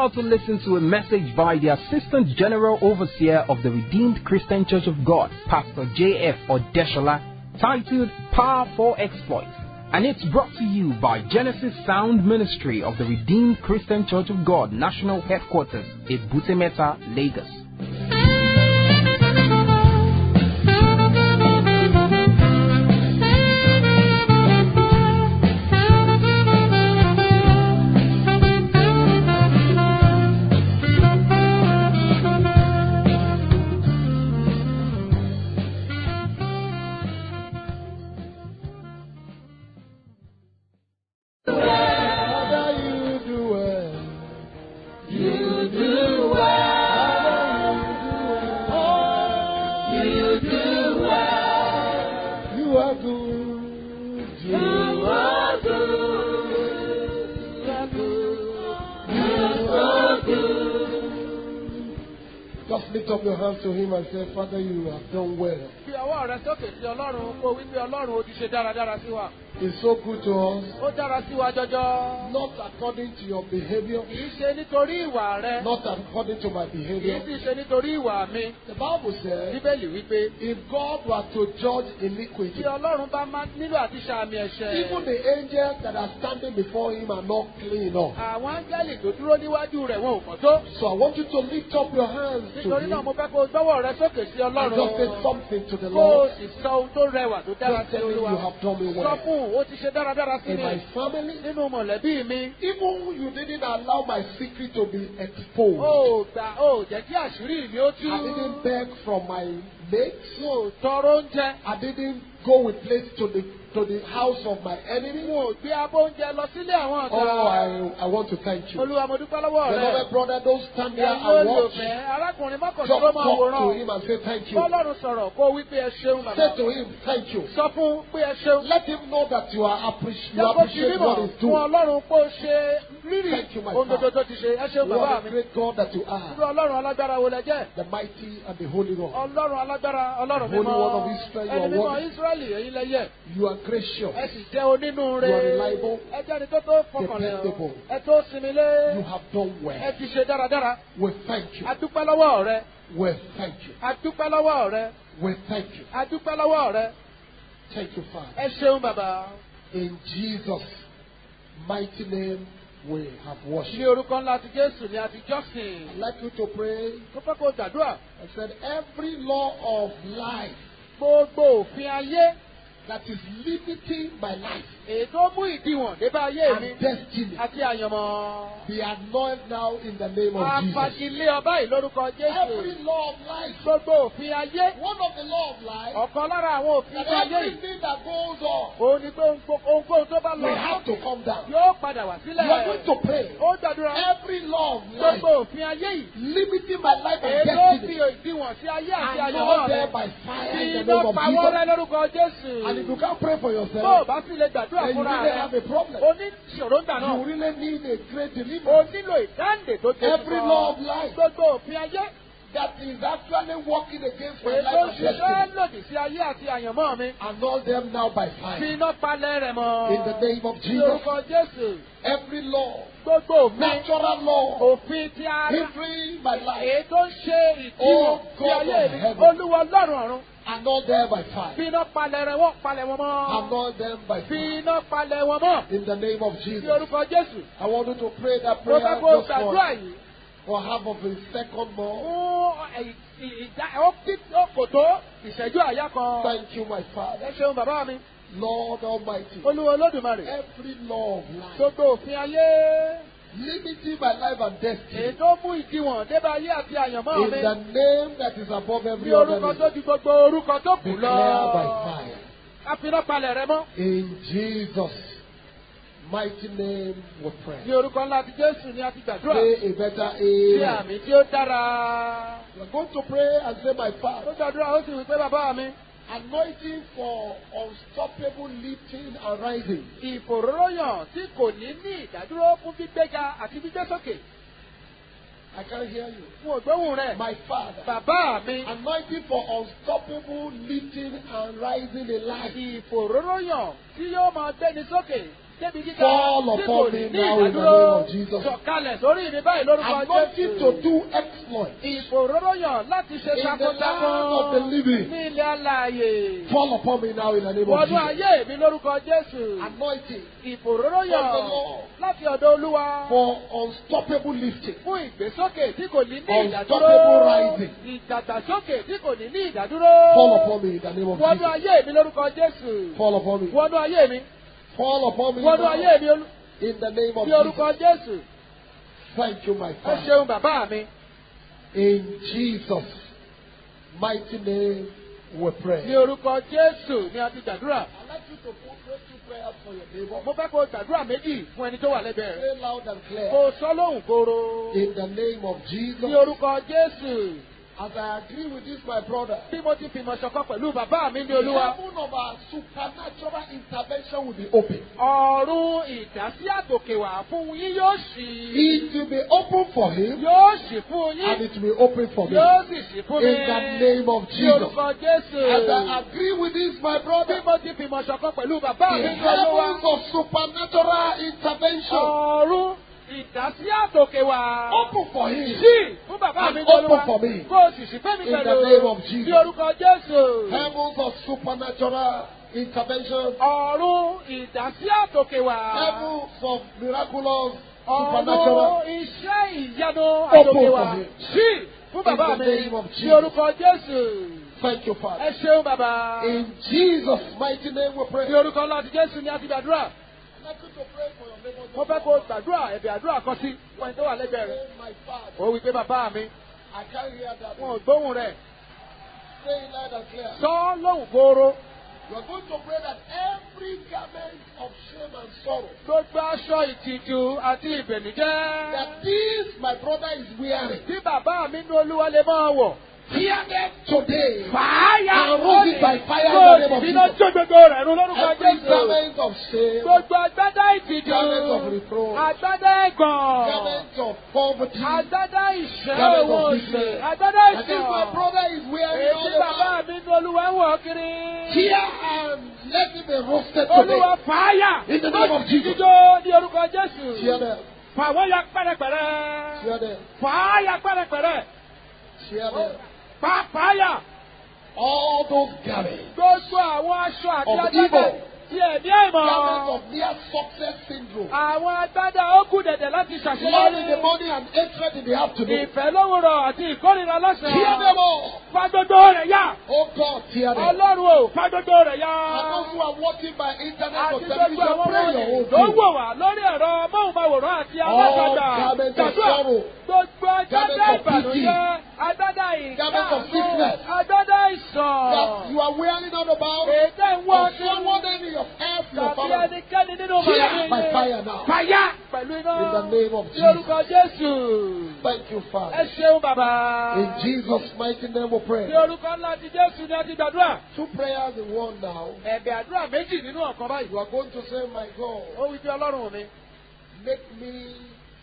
about to listen to a message by the Assistant General Overseer of the Redeemed Christian Church of God, Pastor J.F. Odeshola, titled Power for Exploits. And it's brought to you by Genesis Sound Ministry of the Redeemed Christian Church of God, National Headquarters, Ebutemeta, Lagos. Father, you do well. You do well. You do well. You are good. You are good. You are good. You are good. Just lift up your hands to Him and say, Father, you have done well. Fi ọwọ́ rẹ sókè sí Ọlọ́run kó wí pé Ọlọ́run ó ti ṣe dáradára sí wa. It's so good to us. Ó dára sí wa jọjọ. Not according to your behavior, Kì í ṣe nítorí ìwà rẹ. not according to my Kì í behavior. sì ṣe nítorí ìwà mi. The Bible says, Bíbélì wípé if God were to judge tí iniquity, Ọlọ́run bá máa nílò àti ṣàmì ẹ̀ṣẹ̀. even the angels that are standing before Him are not clean enough. Àwọn áńgẹ́lì tó dúró níwájú rẹ̀ wọn ò mọ̀ tó. So I want you to lift up your hands to Nítorí Him náà mo fẹ́ kó o gbọ́wọ́ rẹ sókè sí and Ọlọ́run. just say something to the Kó o Lord. sì sọ ohun tó rẹwà tó dára Just sí tell Him you Olúwa. have done me Sọ well. fún un, ó ti ṣe dáradára sí In mi. my family, Nínú mọ̀lẹ́bí mi. even you didn't allow my secret to be exposed. Ó gbà ó jẹ́ kí àṣírí mi ó tú. I didn't beg from my mates. Mo ò tọrọ oúnjẹ. I didn't go with plates to the to the house of my enemy. Mo ò gbé abọ́ oúnjẹ lọ sílé àwọn Oh, ọ̀tá. I, I want to thank you. Olúwa mo dúpẹ́ lọ́wọ́ rẹ. Beloved brother, don't stand there Ẹ̀yin and watch. olùfẹ́, arákùnrin Just mọ́kànlá ló talk máa to wòran. him and say thank you. Bọ́lọ́run sọ̀rọ̀ kó wí pé ẹ ṣeun bàbá. Say to him thank you. Sọ fún pé ẹ ṣeun. Let him know that you are appreciate you Jẹ́ kó fi appreciate mímọ̀ what he's fún doing. Ọlọ́run kó ṣe rírì Thank you, my ohun gbogbo Father. tó ti ṣe. Ẹ ṣeun bàbá What a mi. great God that you are. Irú Ọlọ́run alágbára wo lẹ jẹ́? The mighty and the holy God. Ọlọ́run alágbára Ọlọ́run Holy mímọ́. One of Israel, you are Ẹni mímọ́ worthy. Ísírẹ́lì èyí lẹ yẹ. You are gracious. Ẹ sì jẹ́ onínúure. You are reliable. Ẹ jẹ́ ẹni tó tó fọkànlẹ̀. Dependable. Ẹ tó sinmi lé. You have done Ẹ well. ti ṣe dáradára. We thank you. A dúpẹ́ lọ́wọ́ rẹ. We thank you. A dúpẹ́ lọ́wọ́ rẹ. We thank you. A dúpẹ́ lọ́wọ́ rẹ. Thank you, Father. Ẹ ṣeun bàbá. In Jesus' mighty name, we have Ní worship. orúkọ ńlá ti Jésù ni a ti jọ́sìn. I'd like you to pray. Mo fẹ́ kó o gbàdúrà. I said, every law of life Gbogbo òfin ayé that is limiting my life èyí tó mú ìdíwọ̀n dé bá ayé mi and destiny àti àyànmọ́. be annulled now in the name of Jesus. Afagilé ọba yìí lórúkọ Every Jésù. law of life, Gbogbo òfin ayé. one of the law of life, Ọ̀kan lára àwọn òfin that ayé yìí. everything that goes on Òun ni pé ohun- ohunkóhun tó bá will lọ have to come down. yóò padà wá You are going sílẹ̀. to pray. Ó gbàdúrà. Every law of life Gbogbo òfin ayé yìí. limiting my life and Èyí tó fi destiny ìdíwọ̀n sí ayé àti and àyànmọ́ not there rẹ̀. by fire Fi in the iná name of pa wọ́n rẹ́ Jesus. lórúkọ Jésù. And if you can't pray for Bó o yourself, bá sì lè gbàdúrà then you fúnra really rẹ̀. have a problem. O ní ìṣòro ń gbà náà. You really need a great O deliverance. nílò ìdáǹdè tó ṣe Every law of life Gbogbo òfin ayé. that is actually working against my Èyí tó life and ṣiṣẹ́ destiny lòdì sí ayé àti àyànmọ́ mi. and all them now by Fi fire. iná palẹ̀ rẹ̀ mọ́. In the name of Ní Jesus, orúkọ Jésù. every law, Gbogbo òfin. natural law, Òfin ti ara. hindering my life Èyí tó ń ṣe ìdíwọ̀n Oh, sí God ayé of mi. heaven. Olúwa ọlọ́run ọ̀run. and all there by fire. Fi iná palẹ̀ rẹ̀ wọ́n palẹ̀ wọn And mọ́. all them by Fi fire. iná palẹ̀ wọn mọ́. In the name of Ní Jesus. orúkọ Jésù. I want you to pray that Mo prayer fẹ́ kó o just gbàdúrà for, yìí. for half of a second more. Fún ẹ̀- ì- ìdá ó kí ó kò tó ìṣẹ́jú àyá kan. Thank you, my Ẹ Father. ṣeun bàbá mi. Lord Almighty. Olúwa Olódùmarè. Every law of life Gbogbo òfin ayé. limiting my life and Èyí destiny tó mú ìdíwọ̀n débà ayé àti àyànmọ́ in mi. the name that is above Bí every other orúkọ tó name. ju gbogbo orúkọ tó kù Declare by lọ. fire. A fi iná palẹ̀ rẹ mọ́. In Jesus' mighty name we Ní pray. orúkọ ńlá ti Jésù ni a ti gbàdúrà. Say a better Ní amen. àmì tí ó dára. We're going to pray and say, My Ó Father, gbàdúrà ó sì wí pé bàbá mi. anointing for unstoppable lifting and rising. Ìfòróróyàn tí kò ní ní ìdádúró fún gbígbéga àti gbígbé sókè. I can't hear you. Fún ògbóhùn rẹ̀. My Father, Bàbá mi. anointing for unstoppable lifting and rising in life. Ìfòróróyàn tí yóò máa gbéni sókè débi gíga Fall tí kò upon ní me ní now in the ìdádúró name of Jesus. sọ̀kalẹ̀ sórí mi báyìí lórúkọ Anointing to Jésù. do exploits. Ìfòróróyàn láti ṣe In the land of the takuntakun living. ní ilé alààyè. Fall upon me now in the name of Wọnú Jesus. ayé mi lórúkọ Jésù. Anointing Ìfòróróyàn From the Lord. láti ọ̀dọ̀ Olúwa. for unstoppable lifting. Fún ìgbésókè tí kò ní ní Unstoppable ìdádúró. rising. Ìdàgbàsókè tí kò ní ní ìdádúró. Fall upon me in the name of Wọnú Jesus. ayé mi lórúkọ Jésù. Fall upon me. Wọnú ayé mi. Fall upon me Wọnú now ayé mi olú- in the name of ní orúkọ Jesus. Jésù. Thank you, my Ẹ Father. ṣeun bàbá mi. In Jesus' mighty name we Ní pray. orúkọ Jésù ni a ti gbàdúrà. I'd like you to pray two prayers for your neighbor. Mo fẹ́ kó o gbàdúrà méjì fún ẹni tó wà lẹ́gbẹ̀ẹ́ rẹ̀. Pray loud and Kó clear. o sọ lóhùn kóró. In the name of Jesus. Ní orúkọ Jésù. As I agree with this, my brother. Bí mo ti fìmọ̀ ṣọ̀kan pẹ̀lú bàbá mi ní The Olúwa. heaven of our supernatural intervention will be open. Ọ̀run ìdásí àtòkèwà fún yín yóò ṣí. It will be open for him Yóò ṣí fún and yín. it will be open for me. Yóò sì ṣí fún mi. In the name of Ní Jesus. orúkọ Jésù. As I agree with this, my Bí brother. mo ti fìmọ̀ ṣọ̀kan pẹ̀lú bàbá The mi ní Olúwa. heavens of supernatural intervention Ọ̀run ìdásí àtòkèwà. open for him. Sí fún bàbá mi And ní open Olúwa. for me. Kó o sì ṣí fún mi In the pẹ̀lú. name of Jesus. Ní orúkọ Jésù. Heavens of supernatural intervention. Ọ̀run ìdásí àtòkèwà. Heavens of miraculous Ọ̀run supernatural. iṣẹ́ ìyanu Open àtòkèwà. for me. Sí fún bàbá In the mi. name of Ní Jesus. orúkọ Jésù. Thank you, Father. Ẹ ṣeun bàbá. In Jesus' mighty name we pray. Ní orúkọ láti Jésù ni a ti gbàdúrà. I'd like you to pray for your neighbor. Mo fẹ́ kó o gbàdúrà ẹ̀bẹ̀ àdúrà kan sí fún ẹni tó wà lẹ́gbẹ̀ẹ́ rẹ̀. Say, My Father. Ó wí pé bàbá mi, I can't hear that. wọn ò gbóhùn rẹ̀. Say it loud and clear. Sọ lóhùn kóró. You are going to pray that every garment of shame and sorrow Gbogbo aṣọ ìtìjú àti ìbẹ̀nújẹ́. that this my brother is wearing, Tí bàbá mi ní olúwa lè máa wọ̀. tear them today. Fàáyà And roll it by fire in the Kó o name sì of bínú Jesus. jó gbogbo rẹ̀ run lórúkọ Every Jésù. garment of shame, Gbogbo agbádá ìtìjú. garment of reproach, Agbádá ẹ̀gàn. garment of poverty, Agbádá ìṣẹ́ Garment of owó òṣè. business. Agbádá and this my ìṣàn. brother is wearing all Èyí bàbá over. mi ní olúwa ń wọ̀ kiri. Tear and let it be roasted Olúwa today. fàáyà. In the name of Jesus. Jíjó ní orúkọ Jésù. Tear them, Fàwọ́ ya pẹ́rẹpẹ̀rẹ. tear them, Fàáyà pẹ́rẹpẹ̀rẹ. tear them. Fà fàáyà. All those garments, Gbogbo àwọn aṣọ àti Of agbádá evil. ti ẹ̀mí àìmọ̀. garments of near success syndrome, Àwọn agbádá ó kù dẹ̀dẹ̀ láti love in the ṣàṣeyọrí. morning and hatred in the afternoon. Ìfẹ́ lówùrọ̀ àti ìkórìíra Tear lọ́sàn-án. them all. Fa gbogbo rẹ̀ yá. Oh God, tear them. Ọlọ́run ò fa gbogbo rẹ̀ yá. And those who are watching by internet or Àti gbogbo television, àwọn pray wọ̀nyí your own tó thing. wò wá lórí ẹ̀rọ móhùnmáwòrán àti All alágbàdà. garments of Gbàdúrà. sorrow, Gbogbo agbádá Garments of ìbànújẹ́, agbádá Garments of ìkáàánú, sickness. agbádá that ìsàn. you are wearing all about, Èdè ń wọ́ or ọdún. someone in your earth, your Tàbí family. ẹnikẹ́ni nínú Tear mọ̀lẹ́bí by yín. fire now. Fàyà pẹ̀lú iná. In the name of Ní Jesus. orúkọ Jésù. Thank you, Ẹ Father. ṣeun bàbá. In Jesus' mighty name we pray. Ní orúkọ ńlá ti Jésù ni a ti gbàdúrà. Two prayers in one now. Ẹ̀bẹ̀ àdúrà méjì nínú ọ̀kan báyìí. You are going to say, My God, Ó wí pé Ọlọ́run mi. make me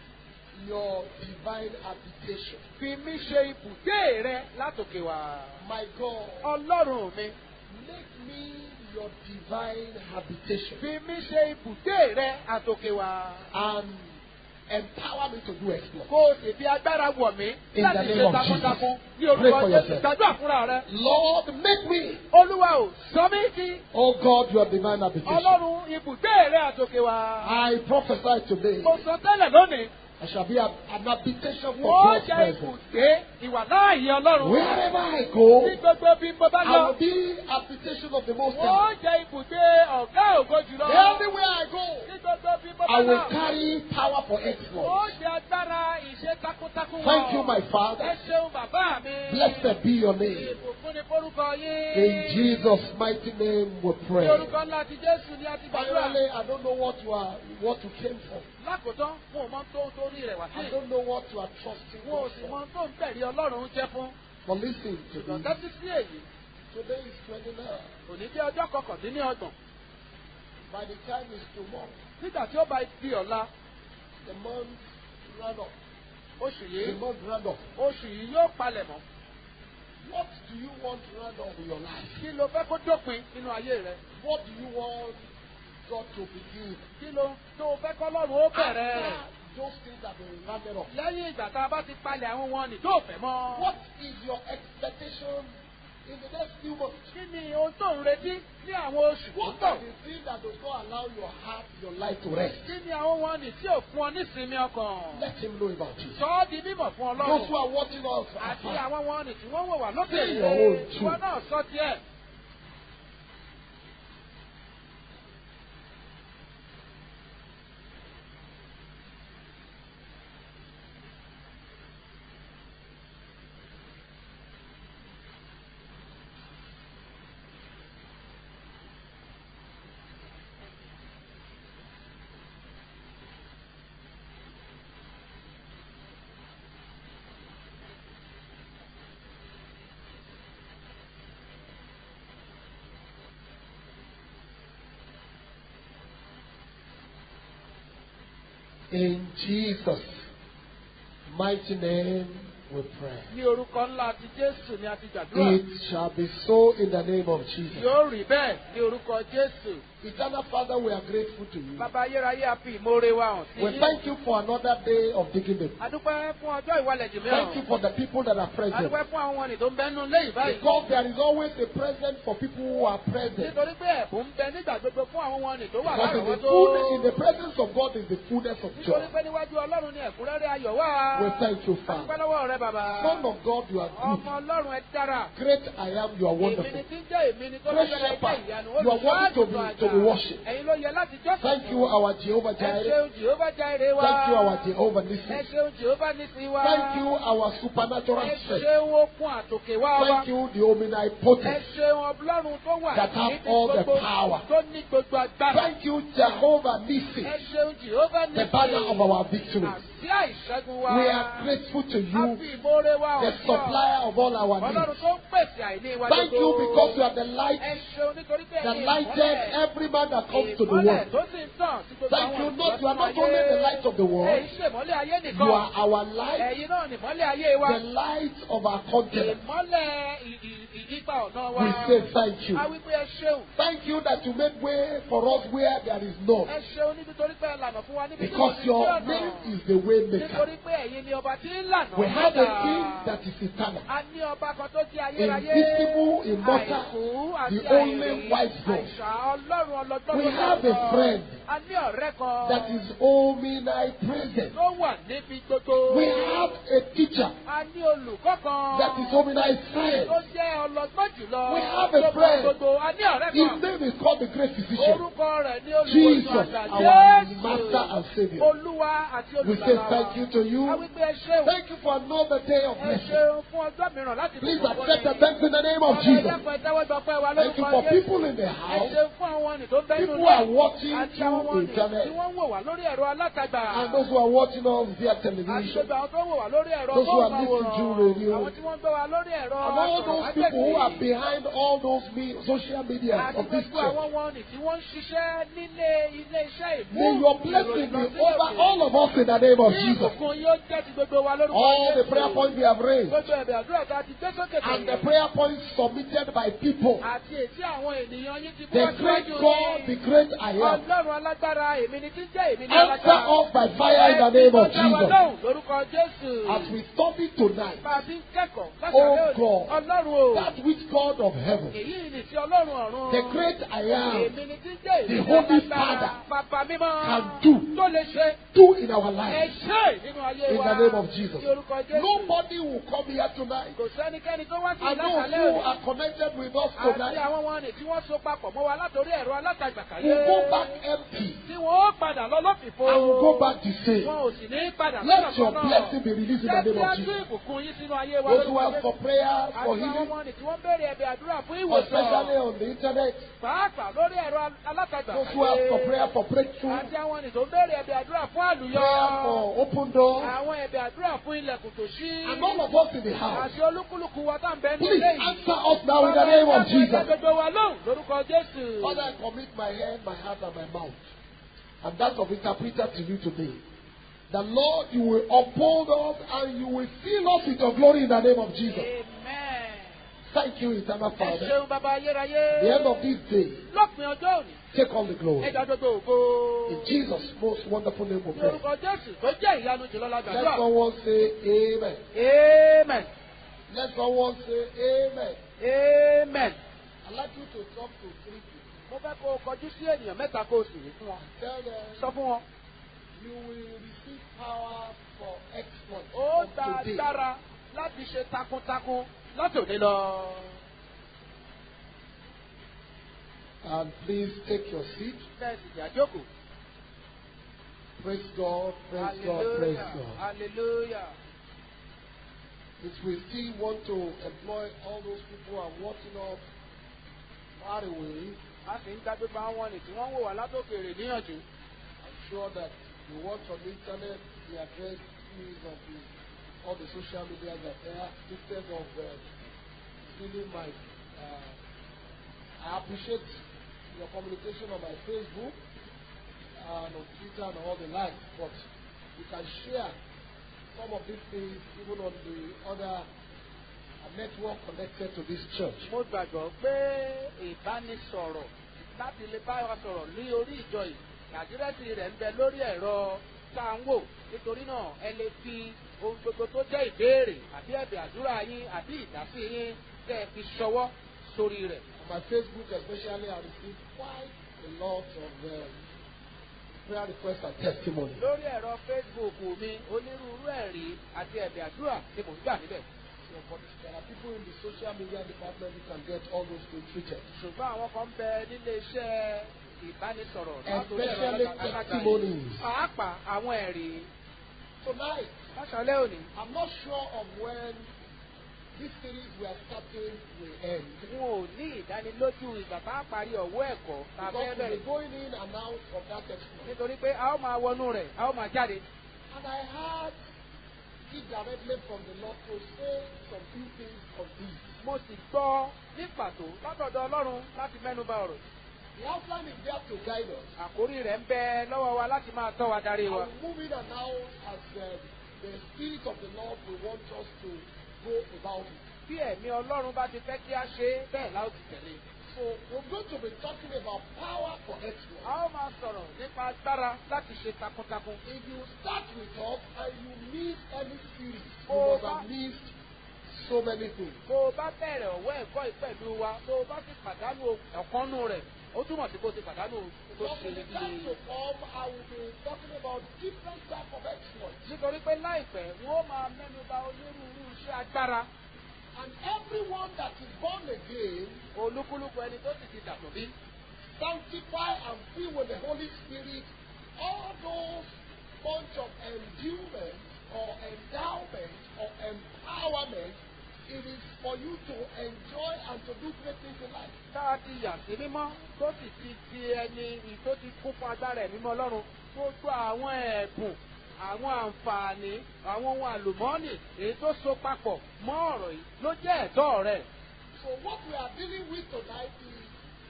your divine habitation. Fi mí ṣe ibùgbé rẹ látòkè wá. My God, Ọlọ́run mi. make me your divine habitation. Fi mí ṣe ibùgbé rẹ àtòkè wá. And empower me to do exploits. Kó o sì fi agbára wọ̀ mí In láti the ṣe name of takuntakun Jesus. ní Pray orúkọ for Jésù. yourself. Gbàdúrà fúnra rẹ. Lord, make me, Olúwa ò sọ mí di oh God, your divine habitation. Ọlọ́run ibùgbé rẹ àtòkè wá. I prophesy today, Mo sọ tẹ́lẹ̀ lónìí. I shall be a, an habitation for Wọ́n God's jẹ́ presence. ibùgbé ìwà láàyè Ọlọ́run. Wherever I go, Ní gbogbo bí mo bá I will lọ. be habitation of the Most High. Wọ́n jẹ́ ibùgbé ọ̀gá ògo jùlọ. Everywhere I go, Ní gbogbo bí mo bá I will lọ. carry power for Wọ́n exploits. jẹ́ agbára ìṣe takuntakun wọn. Thank you, my Ẹ Father. ṣeun bàbá mi. Blessed be your name. Ìbùkún ni forúkọ yín. In Jesus' mighty name we Ní pray. orúkọ ńlá ti Jésù ni a ti gbàdúrà. Finally, I don't know what you are, what you came for. Lákòótán, wọn ò mọ tó ń torí rẹ̀ wá I sí. don't know what you are trusting Wọn ò God sì for. mọ tó ń tẹ̀lé Ọlọ́run jẹ́ fún. But listen to Ṣùgbọ́n me. tẹ́tí sí èyí. Today is 29. Òní jẹ́ ọjọ́ kọkàndínlọ́gbọ̀n. By the time it's tomorrow, Nígbà tí ó bá di ọ̀la, the month run up. oṣù The yìí, month run up. oṣù yìí yóò palẹ̀ mọ́. What do you want to run up in your life? Kí ló fẹ́ kó dópin nínú ayé rẹ? What do you want God to begin? kí ló tó fẹ́ kọ́lọ́run ó bẹ̀rẹ̀ rẹ̀ After those things have been rounded up. lẹ́yìn ìgbà tá a bá ti palẹ̀ àwọn wọn nì tó fẹ́ mọ́. What is your expectation in the next few months? kí ni ohun tó ń retí ní àwọn oṣù tó What ń bọ̀? are the things that does not allow your heart, your life to rest? kí ni àwọn wọn nì tí ò fún ọ nísinmi ọkàn? Let him know about it. sọ ọ́ di mímọ̀ fún Those ọlọ́run. who are watching us àti afar, àwọn wọn nì tí wọ́n wò wá lókè Say your own too. ìwọ náà sọ tiẹ̀. in Jesus' mighty name we pray. ní orúkọ ńlá ti jésù ni a ti gbàdúrà. It shall be so in the name of Jesus. yóò rí bẹ́ẹ̀ ní orúkọ jésù. Eternal Father, we are grateful to you. bàbá ayérayé a fi ìmoore wa hàn sí We yín. thank you for another day of digging the adúpẹ́ fún ọjọ́ ìwalẹ̀ jù Thank you mìíràn. for the people that are present. adúpẹ́ fún àwọn wọ̀nyí tó ń bẹ́nu léyìí báyìí. Because there is always a present for people who are present. nítorí pé ẹ̀bùn ń bẹ nígbà gbogbo fún àwọn wọ̀nyí tó wà Because in the, lárọ̀ọ́wọ́tó. fullness, in the presence of God is the fullness of nítorí joy. pé níwájú ọlọ́run ni ẹ̀kúnrẹ́rẹ́ ayọ̀ wà. We thank you, adúpẹ́ Father. lọ́wọ́ rẹ bàbá. Son of God, you are ọmọ good. ọlọ́run ẹ dára. Great I am, you are èmi ni wonderful. tí ń jẹ́ èmi ni tó Great lọ́jọ́ ẹgbẹ́ shepherd, ìyanu. you are worthy to be- to be worshipped. ẹ̀yin ló yẹ láti jọ́sìn. Thank you, our Jehovah ẹ Jireh. ṣeun jehova jaire wa. Thank you, our Jehovah ẹ Nissi. ṣeun jehova nisi wa. Thank you, our supernatural ẹ strength. ṣeun okun àtòkè wá wa. Thank you, the ẹ omnipotent. ṣeun ọlọ́run tó wà That have níbi all the gbogbo power. tó ní gbogbo agbára. Thank you, Jehovah Nissi, ẹ ṣeun jehova the banner of our victory. àti àìṣẹ́gun wa. We are grateful to a you, fi ìmoore wa the hàn sí ọ. supplier of all our ọlọ́run needs. tó ń pèsè àìní wa Thank you because you are the ẹ light ṣeun nítorí pé that ẹ̀yin lighted ìmọ́lẹ̀ every man that comes to the ìmọ́lẹ̀ world. tó sì ń tàn sí gbogbo Thank àwọn you, ènìyàn not, you are sínú not ayé. only the light of the world, Èyí ṣèmọ́lẹ̀ ayé nìkan. you are our light, Ẹ̀yin náà nìmọ́lẹ̀ ayé wa. the light of our continent. Ìmọ́lẹ̀ ì- ì- ìyípa ọ̀nà wa. We say thank you. A wí pé ẹ ṣeun. Thank you that you make way for us where there is none. Ẹ ṣeun nítorí pé ẹ lànà fún wa níbi tí kò Because sí your ọ̀nà. name is the way maker. Nítorí pé ẹ̀yin ni ọba tí ń lànà. We have a padà. king that is eternal. A ní ọba kan tó jẹ́ ayérayé. Invisible, immortal, Àìkú àti the only àìrí. wise God. Àìṣà ọlọ́run ọlọ́gbọ́n We tó have lọ. a friend A ní ọ̀rẹ́ kan. that is omnipresent. Tó wà níbi gbogbo. We have a teacher A ní olùkọ́ kan. that is omniscient. Tó jẹ́ ọlọ́gbọ́n jùlọ. We have a Tó mọ friend. gbogbo. A ní ọ̀rẹ́ His kan. name is called the Great Physician. Orúkọ rẹ̀ ní Jesus, olùwòsàn àgbà. our Jésù. Master and Savior. Olúwa àti We olùgbàlà say wa. thank you to you. A wí pé ẹ ṣeun. Thank you for another day of Ẹ blessing. ṣeun fún ọjọ́ mìíràn láti Please bùkún fún accept the yín. thanks in the name of Ọmọ Jesus. ẹ̀dá kan ìtẹ́wọ́gbà pẹ́ wa Thank you lórúkọ for Jésù. people in the Ẹ house ṣeun fún àwọn ọ̀nì tó ń bẹ́nu People who are lé. watching Àti àwọn through ọ̀nì internet. tí wọ́n ń wò wá lórí ẹ̀rọ alátagbà. and those who are watching us via Àti television. gbogbo àwọn tó ń wò wá lórí ẹ̀rọ Those who are móhùnmáwòrán. listening to radio. Àwọn tí wọ́n ń gbọ́ wa lórí ẹ̀rọ And all those people who are behind all those me- social media Àti of this gbogbo church. àwọn wọ̀nì tí wọ́n ń ṣiṣẹ́ nílé ilé iṣẹ́ ìmú. May your blessing be over all of us in the name of Ní Jesus. ìbùkún yóò jẹ́ ti gbogbo wa lórúkọ All the Jésù. prayer points we have raised Gbogbo ẹ̀bẹ̀ àdúrà tá a ti gbé sókè and the tẹ̀lé. prayer points submitted by people. Àti èsì àwọn ènìyàn yín ti The bọ́ great síwájú God, the yín. great I am. Ọlọ́run alágbára èmi ni tí ń jẹ́ èmi ni Answer alágbára. us by fire in the name of Ẹ ti bọ́ Jesus. lóhùn lórúkọ Jésù. As we study tonight, Bá a ti ń kẹ́kọ̀ọ́ Oh látàrí God. Ọlọ́run o. that which God of heaven, Èyí ni ti Ọlọ́run ọ̀run. the great I am, Èmi ni tí ń jẹ́ èmi the ni Holy alágbára. Bàbá mímọ́. can do, Tó lè ṣe. do in our Ẹ lives. ṣe nínú ayé In wa. the name of Jesus. Ní orúkọ Jésù. Nobody will come here tonight. Kò sẹ́nikẹ́ni tó wá sí And those ìlàkàlẹ̀ who òní. are connected with us Àti tonight àwọn wọn ni tí wọ́n so papọ̀ mọ́ wa látòrí ẹ̀rọ alátagbà kàyé. will go back empty Tí wọ́n ó padà lọ lọ́fìfo. and will go back the same. Wọn ò sì ní padà Let your lọ́nà kan náà. blessing be released in the Jẹ́ name kí of á tún Jesus. ìbùkún yín sínú ayé wa Those who lórúkọ ask for Jésù. prayer, for Àti àwọn healing, wọn ni tí wọ́n béèrè ẹ̀bẹ̀ àdúrà fún especially ìwòsàn. on the internet. Pàápàá lórí ẹ̀rọ alátagbà Those who ask for kàyé. prayer for breakthrough, Àti àwọn ni tó béèrè ẹ̀bẹ̀ àdúrà fún àlùyọ. prayer for open doors, Àwọn ẹ̀bẹ̀ àdúrà fún ilẹ̀kùn tó ṣí. and all of us in the house. Àti olúkúlùkù wa tá à ń bẹ ní Please ilé yìí. answer us now in the name of Jesus. Gbogbo wa lóhùn lórúkọ Jésù. Father, I commit my hand, my heart, and my mouth, and that of interpreter to you today. The Lord, you will uphold us and you will fill us with your glory in the name of Jesus. Amen. Thank you, eternal ẹ Father. ṣeun bàbá ayérayé. The end of this day, lópin ọjọ́ òní take all the glory. ẹja gbogbo ògo. In Jesus' most wonderful name we pray. lórúkọ jésù tó jẹ́ ìyanu jùlọ Let lágbàdúrà. someone say amen. amen Let someone say amen. amen. I'd like you to talk to three people. mo fẹ́ kó o kọjú sí ènìyàn mẹ́ta kó o sì wí fún wọn. Tell them sọ fún wọn. you will receive power for exploit ó from gba today. agbára láti ṣe takuntakun láti òní lọ. And please take your seat. bẹ́ẹ̀ sì jà jókòó. Praise God, praise God, praise hallelujah God. hallelujah. If we still want to employ all those people who are watching us far away, a sì ń dájú bá wọn ní tí wọ́n ń wò wá látòkèrè níyànjú. I'm sure that you watch on the internet the address is of the, all the social media that there instead of uh, stealing my. Uh, I appreciate your communication on my Facebook and on Twitter and all the likes, but you can share some of these things even on the other uh, network connected to this church. mo gbàgbọ́ pé ìbánisọ̀rọ̀ láti lè bá wa sọ̀rọ̀ ní orí ìjọ yìí àdírẹ́sì rẹ̀ ń bẹ lórí ẹ̀rọ tá à ń wò nítorí náà ẹ lè fi ohun gbogbo tó jẹ́ ìbéèrè àbí ẹ̀bẹ̀ àdúrà yín àbí ìdásí yín kẹ́ ẹ fi ṣọwọ́ sórí rẹ̀. On my Facebook, especially, I received quite a lot of um, prayer requests and testimonies. lórí ẹ̀rọ facebook mi onírúurú ẹ̀rí àti ẹ̀bẹ̀ àdúrà ni mò ń gbà níbẹ̀. So, but there are people in the social media department who can get all those things treated. ṣùgbọ́n àwọn kan ń bẹ nílé iṣẹ́ ìbánisọ̀rọ̀ látòrí ẹ̀rọ Especially alágbàáyé. testimonies. pàápàá àwọn ẹ̀rí Tonight, láṣálẹ́ òní. I'm not sure of when this series we are starting will end. n ò ní ìdánilójú ìgbà tá a parí ọ̀wọ́ ẹ̀kọ́ tá a fẹ́ Because we'll bẹ̀rẹ̀ be going in and out of that exploit. nítorí pé a ó máa wọnú rẹ̀ a ó máa jáde. And I heard it directly from the Lord to say some few things on this. mo sì gbọ́ ní pàtó látọ̀dọ̀ ọlọ́run láti mẹ́nu bà ọ̀rọ̀. The outline is there to guide us. àkórí rẹ̀ ń bẹ lọ́wọ́ wa láti máa tọ́ wa darí I wa. will move in and out as uh, the Spirit of the Lord will want us to go about it. bí ẹ̀mí ọlọ́run bá ti fẹ́ kí a ṣe é bẹ́ẹ̀ la ó ti tẹ̀lé. So we're going to be talking about power for exploit. a ó máa sọ̀rọ̀ nípa agbára láti ṣe takuntakun. If you start with us and you miss any series, you Oh, must have that- missed so many things. bó o bá bẹ̀rẹ̀ ọ̀wọ́ ẹ̀kọ́ yìí pẹ̀lú wa tó o bá sì pàdánù ọ̀kanú rẹ̀ ó túmọ̀ sí kó o ti pàdánù tó But ṣe in the time iye. to come, I will be talking about different type of exploits. nítorí pé láìpẹ́ wọ́n ó máa mẹ́nu bà onírúurú iṣẹ́ agbára And everyone that is born again, olúkúlùkù ẹni tó sì ti dàtọ̀ bí. sanctified and filled with the Holy Spirit, all those bunch of endurance or endowment or empowerment, it is for you to enjoy and to do great things in life. tá a ti yà sí mímọ́ tó sì ti di ẹni ì- tó ti kún fún agbára ẹ̀mí mọ́ ọlọ́run gbogbo àwọn ẹ̀bùn àwọn àǹfààní àwọn ohun àlùmọ́ọ́nì èyí tó so papọ̀ mọ́ ọ̀rọ̀ yìí ló jẹ́ ẹ̀tọ́ rẹ̀. So what we are dealing with tonight is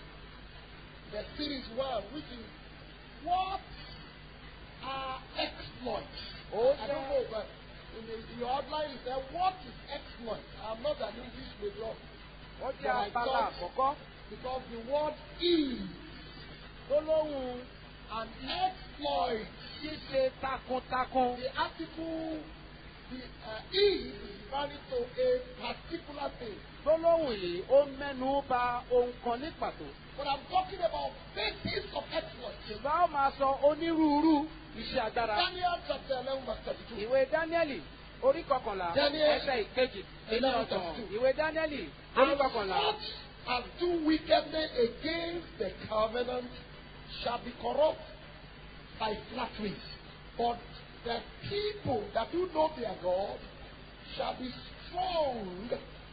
the series one, which is what are exploits. ó I don't know, but in, the, in your outline it said what is exploit. I'm not an English major wọ́n jẹ́ abala àkọ́kọ́ because the word is tó lóhùn an exploit. ṣíṣe takuntakun. The article the uh, is referring to a particular thing. tó lóhùn yìí ó mẹ́nu bà ohun kan ní pàtó. But I'm talking about basis of exploit. ṣùgbọ́n ó máa sọ onírúurú iṣẹ́ agbára. Daniel chapter 11 verse 32. ìwé dáníẹ́lì orí kọkànlá Daniel, ẹsẹ̀ ìkejì nínú eleven ọ̀tàn thirty two. ìwé dáníẹ́lì orí And kọkànlá such as do wickedness against the covenant shall be corrupt by flatteries. But the people that do know their God shall be strong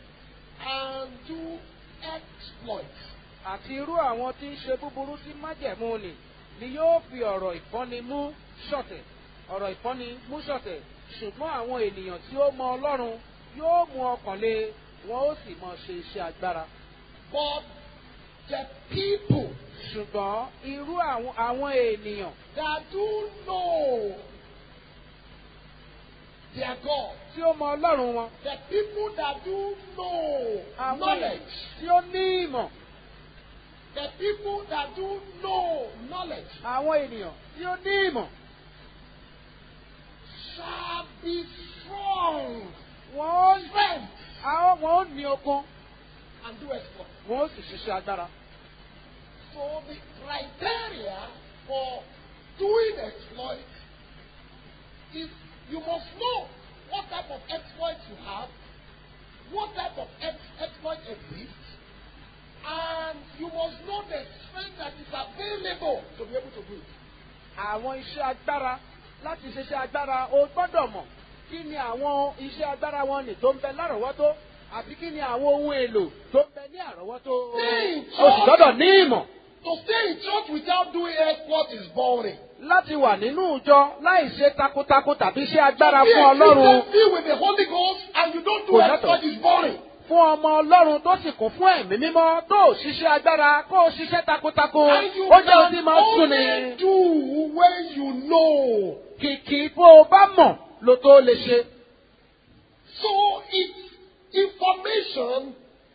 and do exploits. àti irú àwọn tí ń ṣe búburú sí májẹ̀mú ni ni yóò fi ọ̀rọ̀ ìfọ́ni mú ṣọ̀tẹ̀ ọ̀rọ̀ ìfọ́ni mú ṣọ̀tẹ̀ ṣùgbọ́n àwọn ènìyàn tí ó mọ ọlọ́run yóò mú ọkàn lé wọn ó sì mọ ṣe iṣẹ́ agbára But the people ṣùgbọ́n irú àwọn àwọn ènìyàn that do know their God. tí ó mọ ọlọ́run wọn. The people that do know àwọn knowledge. tí ó ní ìmọ̀. The people that do know knowledge àwọn ènìyàn tí ó ní ìmọ̀. shall be strong. wọ́n ó Strength àwọn wọn ó ní okun. and do exploit. wọ́n ó sì ṣiṣẹ́ agbára. So the criteria for doing exploit is you must know what type of exploit you have, what type of ex- exploit exists, and you must know the strength that is available to be able to do it. àwọn iṣẹ́ agbára láti ṣiṣẹ́ agbára o gbọ́dọ̀ mọ̀ kí ni àwọn iṣẹ́ agbára wọn nì tó ń bẹ lárọ̀ọ́wọ́tó àti kí ni àwọn ohun èlò tó ń bẹ ní àrọ́wọ́tó. Ní o sì gbọ́dọ̀ ní ìmọ̀ To stay in church without doing exploit is boring. láti wà nínú ìjọ láì ṣe takuntakun tàbí ṣe agbára Be fún a ọlọ́run Christian, be with the Holy Ghost and you don't do Kò yàtọ̀. exploit is boring. fún ọmọ ọlọ́run tó sì kún fún ẹ̀mí mímọ́ tó ò ṣiṣẹ́ agbára kó o ṣiṣẹ́ takuntakun And you ó jẹ́ ohun tí can máa ń sún ni. only do when you know. kìkì bó o bá mọ̀ ló tó lè ṣe. So it's information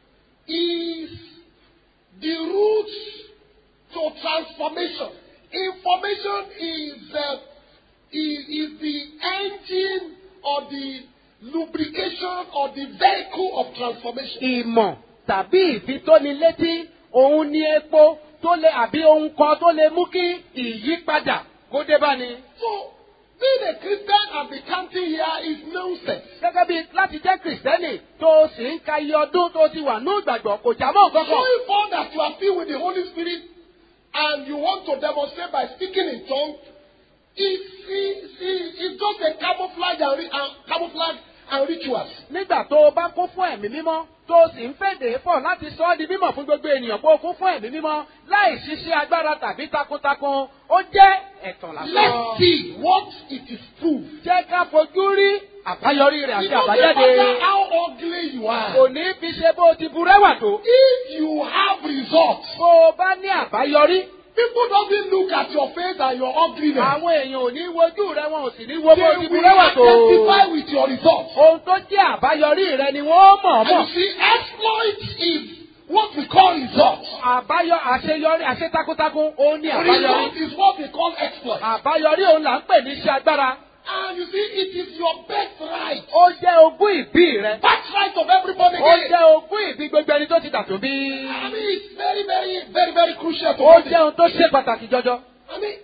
is the route to transformation. Information is, uh, is, is the engine or the lubrication or the vehicle of transformation. ìmọ̀ tàbí ìfitónilétí òun ni epo tó lè àbí ohun kan tó lè mú kí ìyípadà kó dé bá ni. So being a Christian and be counting here is nonsense. gẹ́gẹ́ bí láti jẹ́ kìrìsìtẹ́nì tó o sì ń ka iye ọdún tó o ti wà ní ìgbàgbọ́ kò já mọ́ nǹkan kan. Showing forth that you are filled with the Holy Spirit and you want to demonstrate by speaking in tongues, it's, it's, it's just a camouflage and, ri- and camouflage and rituals. nígbà tó o bá kún fún ẹ̀mí mímọ́ tó o sì ń fèdè pọ̀ láti sọ ọ́ di mímọ̀ fún gbogbo ènìyàn pé o kún fún ẹ̀mí mímọ́ láì ṣiṣẹ́ agbára tàbí takuntakun ó jẹ́ ẹ̀tàn Let's lásán. see what it is proved. jẹ́ ká fojú rí àbáyọrí rẹ̀ It àti doesn't àbájáde. matter how ugly you are. kò ní fi ṣe bó o ti burẹ́wà tó. If you have results, bó o bá ní àbáyọrí people doesn't look at your face and your ugliness. àwọn èèyàn ò ní wojú rẹ wọn ò sì ní wo They bó o ti will burẹ́wà tó. identify with your results. ohun tó jẹ́ àbáyọrí rẹ ni wọ́n mọ̀ And mọ̀. you see, exploit is what we call results. àbáyọ àṣeyọrí àṣetakuntakun òun ni àbáyọrí. Result is what we call exploit. àbáyọrí òun là ń pè ní iṣẹ́ agbára. And you see, it is your birthright. ó jẹ́ ogún ìbí rẹ. Birthright of everybody ó again. jẹ́ ogún ìbí gbogbo ẹni tó ti dàtún bí. I mean, it's very, very, very, very crucial to ó know jẹ́ this. ohun tó ṣe pàtàkì jọjọ. I mean,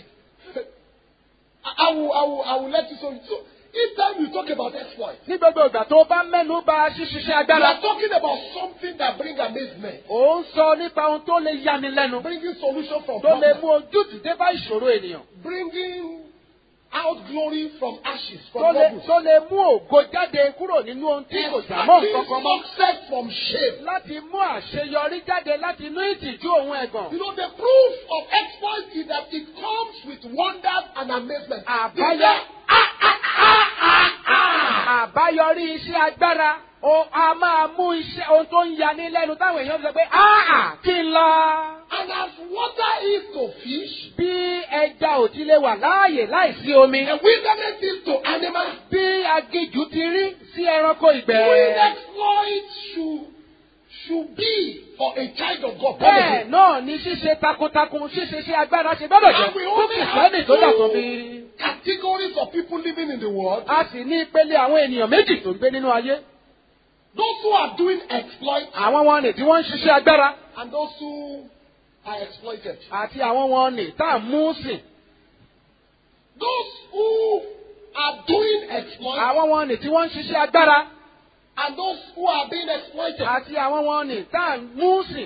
I, I will, I will, I will let you so. So, each time you talk about exploit, ní gbogbo ìgbà tó bá mẹ́nu bà ṣíṣiṣẹ́ you agbára. are talking about something that brings amazement, ó ń sọ nípa ohun tó lè yani lẹ́nu. bringing solution from tó lè problems, mú ojútùú dé bá ìṣòro ènìyàn. bringing out glory from ashes, tó from lè bubbles, tó lè mú ògo jáde kúrò nínú ohun tí kò já mọ́ nǹkan kan mọ́. success from shame. láti mú àṣeyọrí jáde láti inú ìtìjú òun ẹ̀gàn. You know, the proof of exploit is that it comes with wonders and amazement. Àbáyọ- They say, ah, ah, ah, ah, ah. àbáyọrí iṣẹ́ agbára ó a máa mú iṣẹ́ ohun tó ń yani lẹ́nu táwọn èèyàn sọ pé áà kí n lọ. And as water is to fish, bí ẹja ò ti lè wà láàyè láìsí omi. the wilderness is to animals, bí aginjù ti rí sí ẹranko doing ìgbẹ́. exploit should, should be for a child of God. bẹ́ẹ̀ náà ni ṣíṣe takuntakun ṣíṣe iṣẹ́ agbára ṣe gbọ́dọ̀ jẹ́ And we fún only kìsìlẹ́nì have tó dàtọ̀ two bí. categories of people living in the world. a sì ní ìpele àwọn ènìyàn méjì tó ń gbé nínú ayé. Those who are doing exploit àwọn wọn nì tí wọ́n ń ṣiṣẹ́ agbára and those who are exploited. àti àwọn wọn nì tá à ń mú sìn. Those who are doing exploit àwọn wọn nì tí wọ́n ń ṣiṣẹ́ agbára and those who are being exploited. àti àwọn wọn nì tá à ń mú sìn.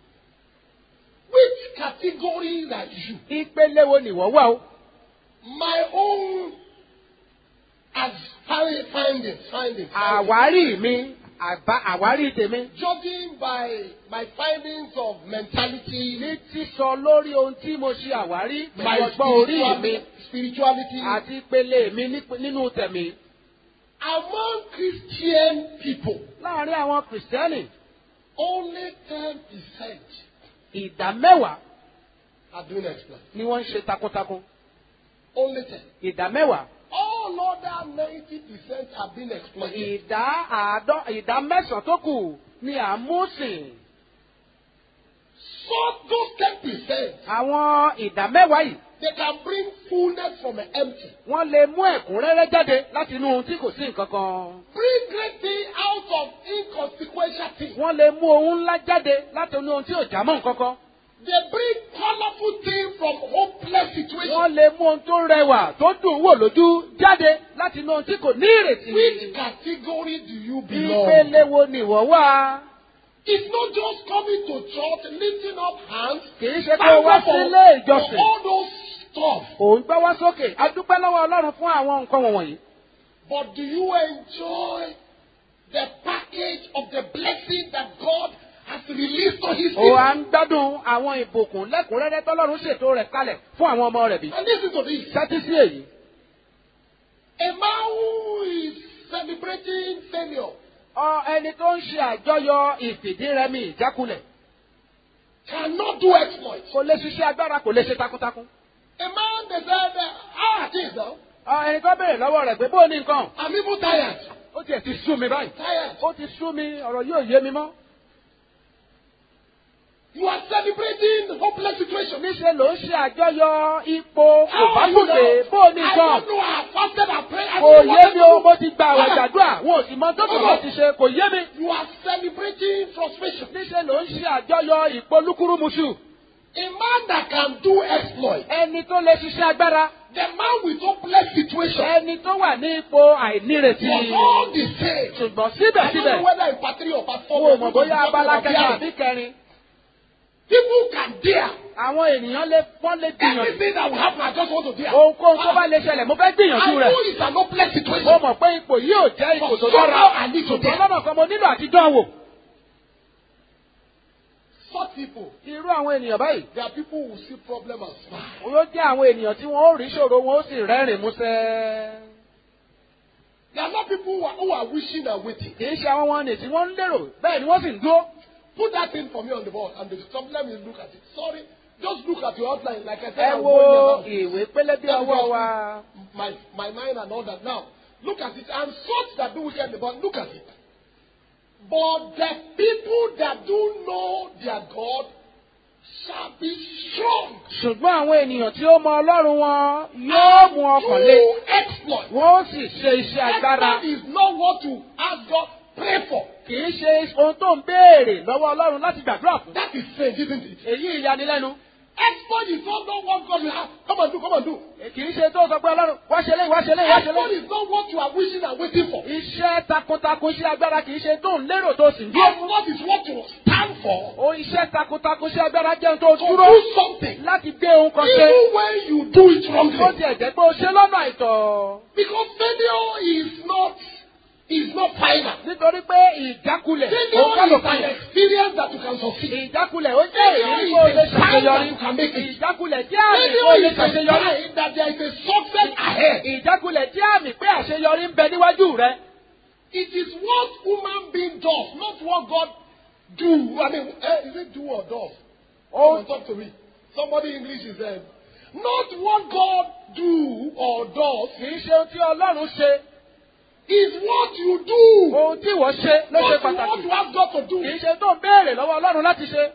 Which category are you? ìpele wo nìwọ́ wà o. My own as fi- findings, findings. findings. àwárí mi àbá àwárí tèmi. Judging by my findings of mentality, ní sísọ lórí ohun tí mo ṣe àwárí my pẹ̀lú ọgbọ́n orí mi spirituality, spirituality àti ìpele mi ní- nínú tẹ̀mí. among Christian people, láàárín àwọn kìrìsìtẹ́nì only 10% ìdá mẹ́wàá are doing exploit. ni wọ́n ń ṣe takuntakun. Only 10. ìdá mẹ́wàá all other 90% have been exploited. ìdá àádọ́ ìdá mẹ́sàn-án tó kù ni à ń mú sìn. So those 10%, àwọn ìdá mẹ́wàá yìí they can bring fullness from an empty. wọ́n lè mú ẹ̀kúnrẹ́rẹ́ jáde láti inú ohun tí kò sí nǹkan kan. Bring great thing out of inconsequential things. wọ́n lè mú ohun ńlá jáde láti inú ohun tí ò já mọ́ nǹkan kan. They bring colorful things from hopeless situations. wọ́n lè mú ohun tó rẹwà tó dùn wò lójú jáde láti inú ohun tí kò ní ìrètí. Which category do you belong? ìpele wo ni ìwọ wá? It's not just coming to church, lifting up hands, kì í ṣe kó o wá thank God sílé for, for ìjọsìn. all those stuff. òun gbọ́ wá sókè a dúpẹ́ lọ́wọ́ ọlọ́run fún àwọn nǹkan wọ̀nyí. But do you enjoy the package of the blessing that God has released to His ó à people? ń gbádùn àwọn ìbùkún lẹ́kùnrẹ́rẹ́ tọ́lọ́run ṣètò rẹ̀ kalẹ̀ fún àwọn ọmọ rẹ̀ bí. And listen to this. sẹ́tí sí èyí. A man who is celebrating failure ọ ẹni tó ń ṣe àjọyọ̀ ìfìdírẹmi ìjákulẹ̀ cannot do exploits. kò lè ṣiṣẹ́ agbára kò lè ṣe takuntakun. A man they said, uh, how are things now? ọ ẹni tó béèrè lọ́wọ́ rẹ̀ pé bó o ní nǹkan I'm even tired. ó tiẹ̀ ti sú mi báyìí. Tired. ó ti sú mi ọ̀rọ̀ yóò yé mi mọ́. You are celebrating hopeless situation. níṣẹ́ ló ń ṣe àjọyọ̀ ipò kò How bá are you gòkè now? bó o ní I nǹkan. don't know. I have fasted and prayed. I kò don't know yé what mi to o do. mo ti gba àwọn Ah, ìjàdúrà wọn ò sì mọ tó kò ti ṣe kò yé mi. You are celebrating frustration. níṣẹ́ ló ń ṣe àjọyọ̀ ìpolúkúrúmuṣu. A man that can do exploit. ẹni tó lè ṣiṣẹ́ agbára The man with hopeless situation ẹni tó wà ní ipò àìnírètí. was all the same. ṣùgbọ́n I don't síbẹ̀síbẹ̀ know whether in part three or part four. wo we're mọ̀ going to bóyá be talking abala about kẹta daring. àbí kẹrin. People can dare. àwọn ènìyàn lè wọ́n lè gbìyànjú. Anything that will happen, I just want to dare. ohunkóhun tó bá lè ṣẹlẹ̀ mo fẹ́ I gbìyànjú know rẹ̀. it's an hopeless mo situation. mọ̀ pé ipò yìí ò jẹ́ ipò But tó somehow dára. I need to ṣùgbọ́n dare. lọ́nà kan mo nílò àti dán wò. Such people, irú àwọn ènìyàn báyìí. they are people who see problem and smile. yóò jẹ́ àwọn ènìyàn tí wọ́n ó rí ṣòro wọn ó sì rẹ́rìn músẹ́. They are not people who are, who are wishing and waiting. kì í ṣe àwọn wọn nì tí wọ́n ń lérò bẹ́ẹ̀ ni wọ́n sì ń dúró. Put that thing for me on the board and the some let me look at it. Sorry, just look at your outline. Like I said, ẹ I'm wo going there now. ìwé pélébé ọwọ́ wa. my my mind and all that. Now, look at it. And such that do wickedly, but look at it. But the people that do know their God shall be strong. ṣùgbọ́n àwọn ènìyàn tí ó mọ ọlọ́run wọn yóò mú ọkàn lé. Do exploit. wọ́n ó sì ṣe iṣẹ́ agbára. Exploit is not what to ask God pray for. kì í ṣe ohun tó ń béèrè lọ́wọ́ ọlọ́run láti gbàdúrà fún. That is faith, isn't it? èyí ìyanilẹ́nu. Exploit is not not what God will have. Come and do, come and do. kì í ṣe tó sọ pé ọlọ́run wá ṣe léyìí wá ṣe léyìí wá ṣe Exploit léyìí. is not what you are wishing and waiting for. iṣẹ́ takuntakun iṣẹ́ agbára kì í ṣe tó ń lérò tó sì ń dúró. Exploit is what you stand for. o iṣẹ́ takuntakun iṣẹ́ agbára jẹ́ ohun tó To dúró do something. láti gbé ohun kan ṣe. Even when you do it ó wrongly. ti ẹ̀jẹ̀ pé o ṣe lọ́nà àìtọ́. Because failure is not is not final. nítorí pé ìjákulẹ̀ òun kọ́ Failure ló is kan an yẹn. experience that you can succeed. ìjákulẹ̀ ó jẹ́ èyí kó o lè ṣàṣeyọrí. ìjákulẹ̀ jẹ́ àmì kó o Failure lè is a ṣàṣeyọrí. sign that there is a success ahead. ìjákulẹ̀ jẹ́ àmì pé àṣeyọrí ń bẹ níwájú rẹ. It is what human being does, not what God do. I mean, eh, is it do or does? ó Come talk to me. Somebody English is there. Not what God do or does kì í ṣe ohun tí ọlọ́run ṣe is what you do. ohun tí ìwọ ṣe ló ṣe Not pàtàkì. what you have got to do. kì í ṣe tó ń béèrè lọ́wọ́ ọlọ́run láti ṣe.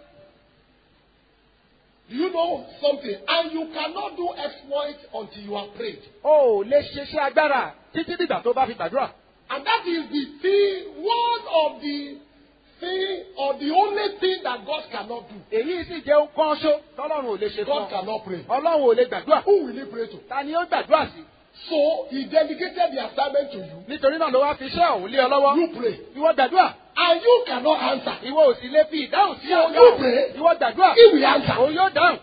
Do you know something? And you cannot do exploit until you are prayed. o ò lè ṣiṣẹ́ agbára títí dìgbà tó bá fi gbàdúrà. And that is the thing, one of the thing or the only thing that God cannot do. èyí sì jẹ́ ohun kan ṣó tọ́lọ́run ò lè ṣe fún God ọ. cannot pray. ọlọ́run ò lè gbàdúrà. Who will he pray to? ta ni ó gbàdúrà sí. So he delegated the assignment to you. nítorí náà ló wá fi iṣẹ́ ọ̀hún lé ọ lọ́wọ́. You pray. ìwọ gbàdúrà. And you cannot answer. ìwọ ò sì lè fi ìdáhùn sí So ọ̀gá you òun. pray. ìwọ gbàdúrà. He will answer. òun yóò dáhùn.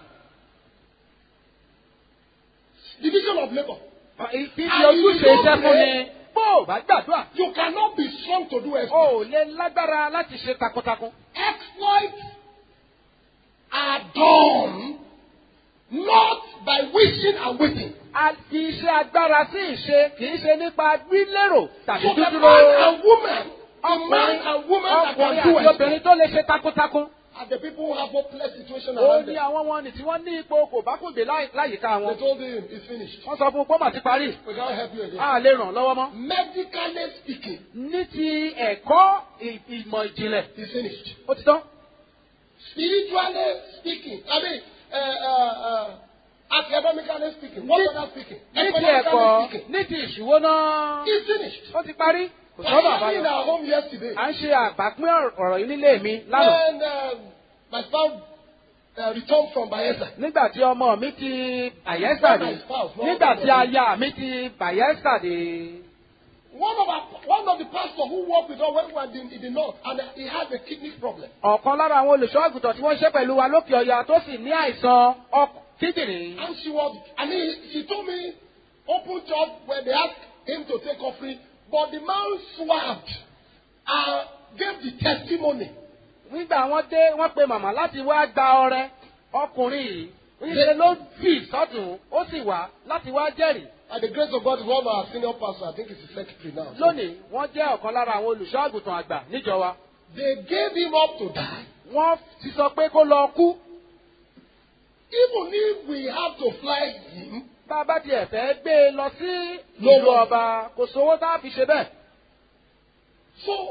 Division of labor. ìfi ojúṣe iṣẹ́ fún ni. bó o bá gbàdúrà. You cannot be strong to do o exploit. ò lè lágbára láti ṣe takuntakun. Exploits are done not by wishing and waiting. a fi iṣẹ́ agbára sí ìṣe kì í ṣe nípa gbílérò tàbí So the dúdúró. man and woman, the man ọkùnrin and woman that ọkùnrin can do àti exploit obìnrin tó lè ṣe takuntakun. are the people who have hopeless situation ó around ní them. àwọn wọn nì tí wọ́n ní ipò kò bá kùgbé láì- láyìíká They wọn. told him, it's finished. wọ́n sọ fún un pé ó mà ti parí. We can't help you again. a lè ràn lọ́wọ́ mọ́. Medically speaking, ní ti ẹ̀kọ́ ì- ìmọ̀ ìjìnlẹ̀ it's finished. ó ti tán. Spiritually speaking, I mean, uh, uh, uh, academically speaking, what Ní- other speaking, ní ti economically ẹ̀kọ́ speaking, ní ti ìṣúwó náà it's finished. ó ti parí. kò I sọ́nà was in àbáyọ. our home yesterday. à ń ṣe àgbàpín ọ̀rọ̀- ọ̀rọ̀ yìí nílé mi lánàá. And um, my spouse uh, returned from Bayelsa. nígbà tí ọmọ mi ti Bayelsa dé nígbà tí aya mi ti Bayelsa dé. One of our, one of the pastors who worked with us when we were in, in the north, and he had a kidney problem. ọ̀kan lára àwọn olùṣọ́ àgùntàn tí wọ́n ṣe pẹ̀lú wa lókè ọya tó sì ní àìsàn ọkàn kíndìnrín. And she was, I mean, she told me, open church when they asked him to take offering, but the man swabbed and gave the testimony. nígbà wọ́n dé wọ́n pe màmá láti wá gba ọrẹ ọkùnrin yìí níṣẹ́ ló fì sọ́tún ó sì wá láti wá jẹ́rìí. And the grace of God is one of our senior pastors, I think he's the secretary now. So lónìí wọ́n jẹ́ ọ̀kan lára àwọn olùṣọ́ àgùntàn àgbà níjọ wa. they gave him up to die. wọ́n ti sọ pé kó lọ kú. Even if we have to fly him, bá a bá tiẹ̀ fẹ́ gbé e lọ sí No ìlú one. ọba kò sówó tá a fi ṣe bẹ́ẹ̀. so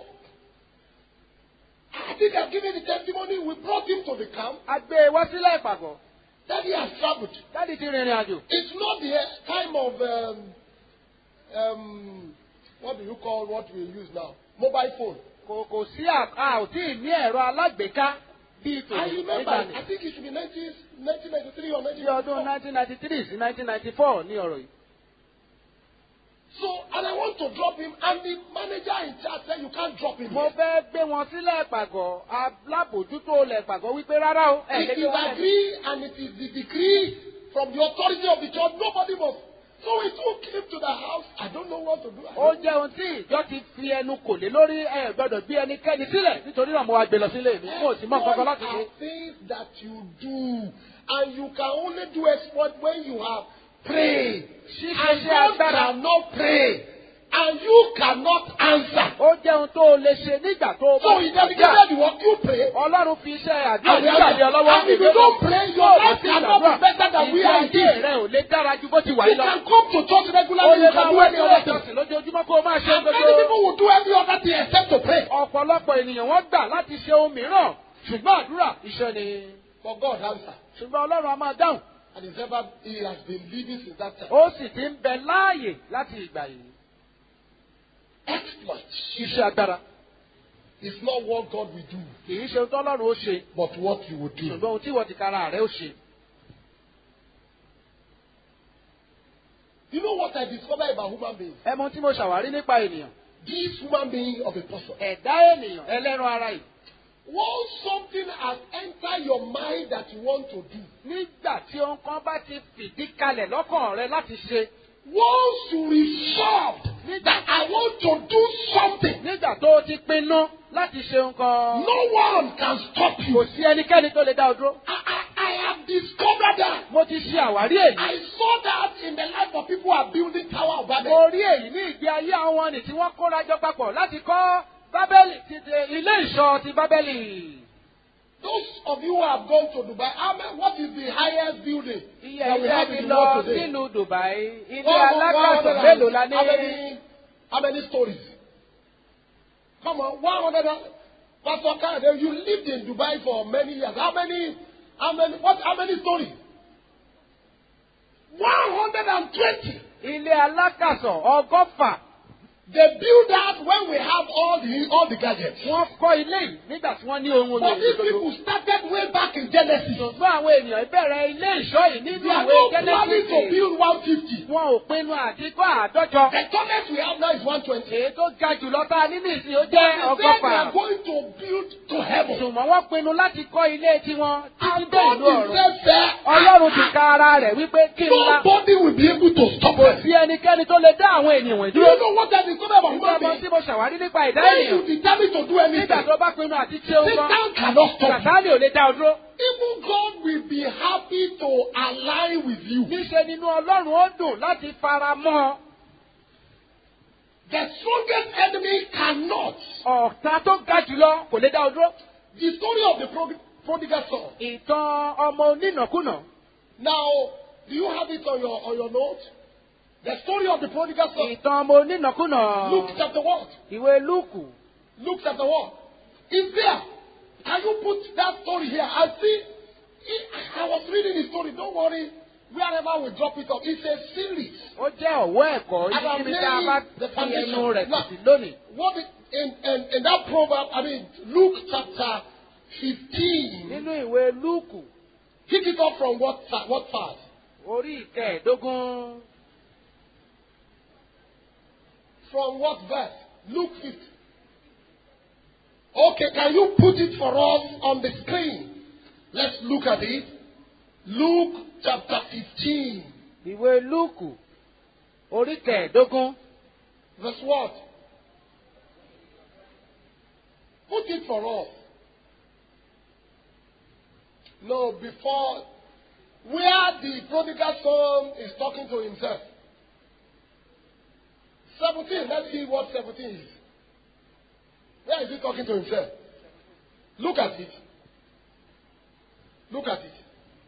I think I've given the testimony. We brought him to the camp. a gbé e wá sílẹ̀ ìpàgọ́ That he has traveled. dáàdi ti rìnrìn àjò. It's not the time of um, um, what do you call what we use now? Mobile phone. kò kò sí à- a ò tí ì ní ẹ̀rọ alágbèéká bíi I tòun remember. nígbà I ní. think it should be 19, 1993 or ní ọdún 1994. 1993 sí 1994 ní ọ̀rọ̀ yìí. So, and I want to drop him, and the manager in charge said you can't drop him. mo here. fẹ́ gbé wọn sílẹ̀ ìpàgọ́ alábòjútó ilẹ̀ ìpàgọ́ wípé rárá o ẹ̀ It lè is gbé wọn lẹ̀. agree, and it is the decree from the authority of the church. Nobody must. So we took him to the house. I don't know what to do. I ó don't- jẹ́ ohun tí ìjọ ti fi ẹnu kò lé lórí ẹ gbọ́dọ̀ gbé ẹnikẹ́ni sílẹ̀ nítorí náà mo wá gbé lọ sílé mi mo sì mọ nǹkan kan láti What ṣe. are things that you do, and you can only do exploit when you have prayed. ṣíṣe And ṣe God agbára cannot pray, and you cannot answer. ó jẹ́ ohun tó o lè ṣe nígbà tó o So bá he ti dedicated the work you pray. ọlọ́run fi iṣẹ́ àdúrà And, nígbà lé ọ lọ́wọ́ and if you don't pray, your life cannot be better than we ìgbé are ayé here. rẹ ò lè dára ju bó ti wà You yìí lọ. can come to church ó regularly, lè you máa can do wá any sílé other thing. ìjọsìn lójoojúmọ́ kó o máa ṣe And many gbogbo. people will do every other thing except to pray. ọ̀pọ̀lọpọ̀ ènìyàn wọ́n gbà láti ṣe ohun mìíràn ṣùgbọ́n àdúrà iṣẹ́ ni. But God answered. ṣùgbọ́n ọlọ́run a máa dáhùn And he's ever, he has been living since that time. ó sì ti ń bẹ láàyè láti ìgbà yìí. Exploit iṣẹ́ agbára is not what God will do, kì í ṣe ohun tọ́lọ́run ó ṣe but what you will do. ṣùgbọ́n ohun tí ìwọ ti kára rẹ ó ṣe. You know what I discovered about human beings? ẹ mọ ohun tí mo ṣàwárí nípa ènìyàn. This human being of a person. ẹ̀dá ènìyàn ẹlẹ́ran ara yìí. Once something has entered your mind that you want to do, nígbà tí ohun kan bá ti fìdí kalẹ̀ lọ́kàn rẹ láti ṣe. once you resolved that I want to do something, nígbà tó o ti pinnu láti ṣe nǹkan. no one can stop kò you. sí ẹnikẹ́ni tó lè dá o dúró. I, I, I have discovered that. mo ti ṣe àwárí èyí. I saw that in the life of people who are building Tower of Babel. mo rí èyí ní ìgbé ayé àwọn nì tí wọ́n kóra jọ papọ̀ láti kọ́ bábẹ́lì ti de ilé ìṣọ́ ti bábẹ́lì. Those of you who have gone to Dubai, how many, what is the highest building iye that we ẹ̀yẹ́ have ti in the lọ world today? sílùú Dubai ilé One- one- one alákàtọ̀ hundred mélòó and- la How ní. many, how many stories? Come on, 100. and- Pastor Kade, you lived in Dubai for many years. How many, how many, what, how many stories? 120. ilé alákàtọ̀ ọgọ́fà They build that when we have all the, all the gadgets. wọ́n kọ́ ilé yìí nígbà tí wọ́n ní ohun But èlò these ìgbòho. people started way back in Genesis. ṣùgbọ́n àwọn ènìyàn bẹ̀rẹ̀ ilé ìṣọ́ yìí nínú They are ìwé not planning to Genesis. build 150. wọn ò pinnu àti kọ́ àádọ́jọ. The tallest we have now is 120. èyí tó ga jùlọ tá a ní nìsín ó But jẹ́ they said they ọgọ́fà. are going to build to heaven. ṣùgbọ́n wọ́n pinnu láti kọ́ ilé tiwọn títí And dé God ìlú ọ̀run. himself said, ọlọ́run ti ka ara rẹ̀ wípé kí n la nobody will be able to stop kò us. sí ẹnikẹ́ni tó lè dá àwọn ènìyàn wọ̀nyí Do dúró. you know what I discovered about nígbà human mọ beings? tí mo ṣàwárí nípa ìdá When you ènìyàn determine to do nígbà anything, tó bá pinnu àti ṣe ohun kan Satan cannot stop you. sàtáàlì ò lè dá ọ dúró. Even God will be happy to align with you. níṣe nínú ọlọ́run ó dùn láti fara mọ́ ọ. The strongest enemy cannot. ọ̀tá tó ga jùlọ kò lè dá ọ dúró. The story of the prog- prodigal son. ìtàn ọmọ onínàkúnà. Now, do you have it on your on your note? The story of the prodigal son. ìtàn ọmọ onínàkúnà. Luke chapter what? ìwé lúùkù. Luke chapter what? Is there? Can you put that story here? I see. I I was reading the story. Don't worry. Wherever we drop it up, it's a series. ó jẹ́ ọ̀wọ́ ẹ̀kọ́ And I'm níbi tá a bá laying the fi foundation. ẹnu rẹ̀ Now, títí lónìí. What it, in, in in that proverb? I mean, Luke chapter fifteen. nínú ìwé lúùkù Pick it up from what sa- what part? orí ìkẹẹ̀ẹ́dógún From what verse? Luke 50. Okay, can you put it for us on the screen? Let's look at it. Luke chapter 15, ìwé lúùkù orí kẹẹ̀ẹ́dógún verse what? Put it for us. No, before where the prodigal son is talking to himself. 17, let's see what 17 is. Where is he talking to himself? Look at it. Look at it.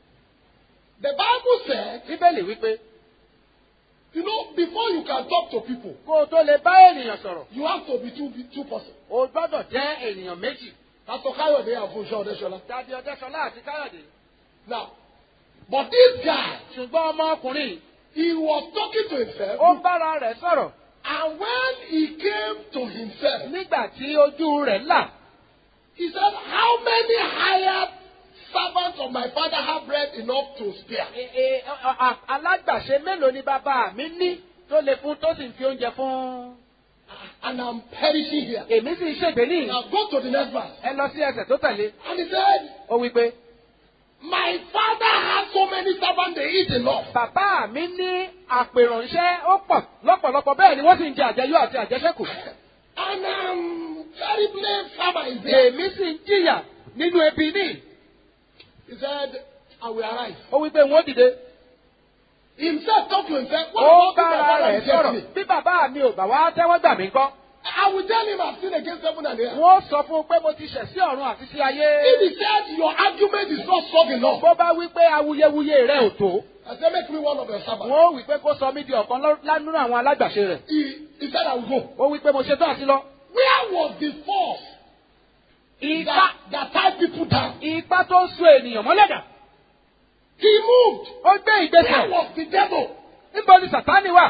The Bible said, bíbélì wípé you know, before you can talk to people, kó o tó lè bá ènìyàn sọ̀rọ̀ you have to be two, two persons. o gbọ́dọ̀ jẹ́ ènìyàn méjì Pastor Kayode and Funsho Odeshola. tàbí ọdẹ́sọlá àti káyọ̀dé. Now, but this guy, ṣùgbọ́n ọmọkùnrin he was talking to himself, ó ń bára rẹ̀ sọ̀rọ̀ and when he came to himself, nígbà tí ojú rẹ̀ là he said, How many hired servants of my father have bread enough to spare? E- e- a- a- alágbàṣe mélòó ni bàbá mi ní tó lè fún tó sì ń fi oúnjẹ fún. And I'm perishing here. èmi sì ń ṣègbè ní Now go to the next verse. ẹ lọ sí ẹsẹ̀ tó tẹ̀lé And he said, ó wí pé My father has so many servants, they eat enough. bàbá mi ní àpèrànṣẹ́ ó pọ̀ lọ́pọ̀lọpọ̀ bẹ́ẹ̀ ni wọ́n sì ń jẹ àjẹyó àti àjẹsẹ́kù. And um, terribly farmer is there. èmi sì ń jìyà nínú ebi ní. He said, I will arise. ó wí pé wọ́n dìde. Himself talk to himself. What ó about if my bára father rẹ̀ rejects sọ̀rọ̀ me? bí bàbá mi ò bá wá tẹ́wọ́ gbà mí kọ́. I will tell him I've sinned against heaven and earth. wọ́n sọ fún un pé mo ti ṣẹ̀ sí ọ̀run àti sí ayé. If he said your argument is not strong enough, bó bá wí pé awuyewuye rẹ̀ ò tó. I said make me one of your servants. wọ́n wí pé kó sọ mí di ọ̀kan lọ́- lánú àwọn alágbàṣe rẹ̀. He, he said I will go. ó wí pé mo ṣetán àti lọ. Where was the force Ipá that, that tied people down? ipá tó ń so ènìyàn mọ́lẹ̀dà. He moved. ó gbé Where ìgbésẹ̀. was the devil? níbo ni sàtánì wà?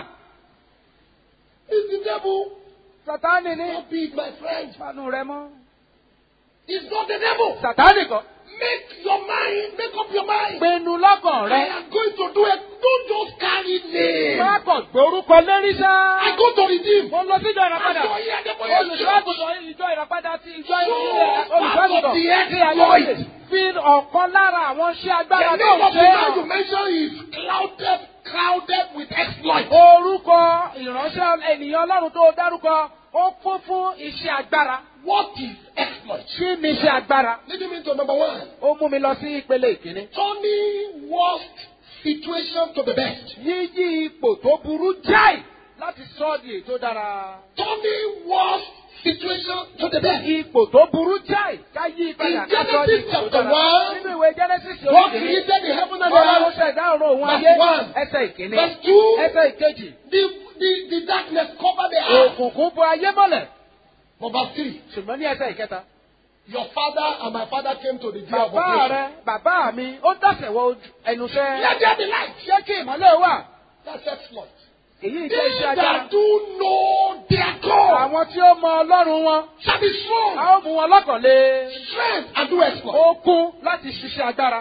It's the devil. sàtánì ní. Not be my friend. panu rẹ mọ́. It's not the devil. sàtánì kọ́. Make your mind, make up your mind. pinnu lọ́kàn I rẹ. am going to do it. Don't just carry name. má kàn gbórúkọ lérí sá. I go to redeem. mo lọ sí ìjọ ìràpadà. I go here, the boy is olùṣọ́ àgùntàn ìjọ ìràpadà ti ìjọ So, olùṣọ́ part of àgùntàn the ti ayé exploit. wọlé. fi ọ̀kan lára àwọn iṣẹ́ agbára The tó name ń of the ṣe man you hàn. mentioned is clouded, crowded with exploit. orúkọ ìránṣẹ́ ènìyàn ọlọ́run tó dárúkọ ó kún fún iṣẹ́ agbára. What is exploit? kí ni iṣẹ́ agbára? Leading me to number one. ó mú mi lọ sí ìpele ìkíní. Turning worst situation to the best. yíyí ipò tó burú jáì láti sọ ọ́ di ètò dára. Turning worst situation to the best. ipò tó burú jáì ká yí padà In ká sọ ọ́ di Genesis ètò chapter dára. one, nínú ìwé genesis God orí kìíní. created the heaven and the Ọlọ́run earth. ṣẹ̀dá ọ̀run òun Verse ayé. one. ẹsẹ̀ ìkíní. Verse two. ẹsẹ̀ ìkejì. The, the, the darkness covered the earth. òkùnkùn bo ayé mọ́lẹ̀. But verse three. ṣùgbọ́n ní ẹsẹ̀ ìkẹta. Your father and my father came to the day of bàbá operation. rẹ bàbá mi ó dàsẹ̀ wọ ẹnuṣẹ́. Let there be light. ṣé kí ìmọ̀lẹ́ wà? That's exploit. èyí They jẹ́ iṣẹ́ agbára. that do know their God àwọn tí ó mọ ọlọ́run wọn. shall be a strong, ó mú wọn lọ́kàn lé. strength, and do exploit. ó kún láti ṣiṣẹ́ agbára.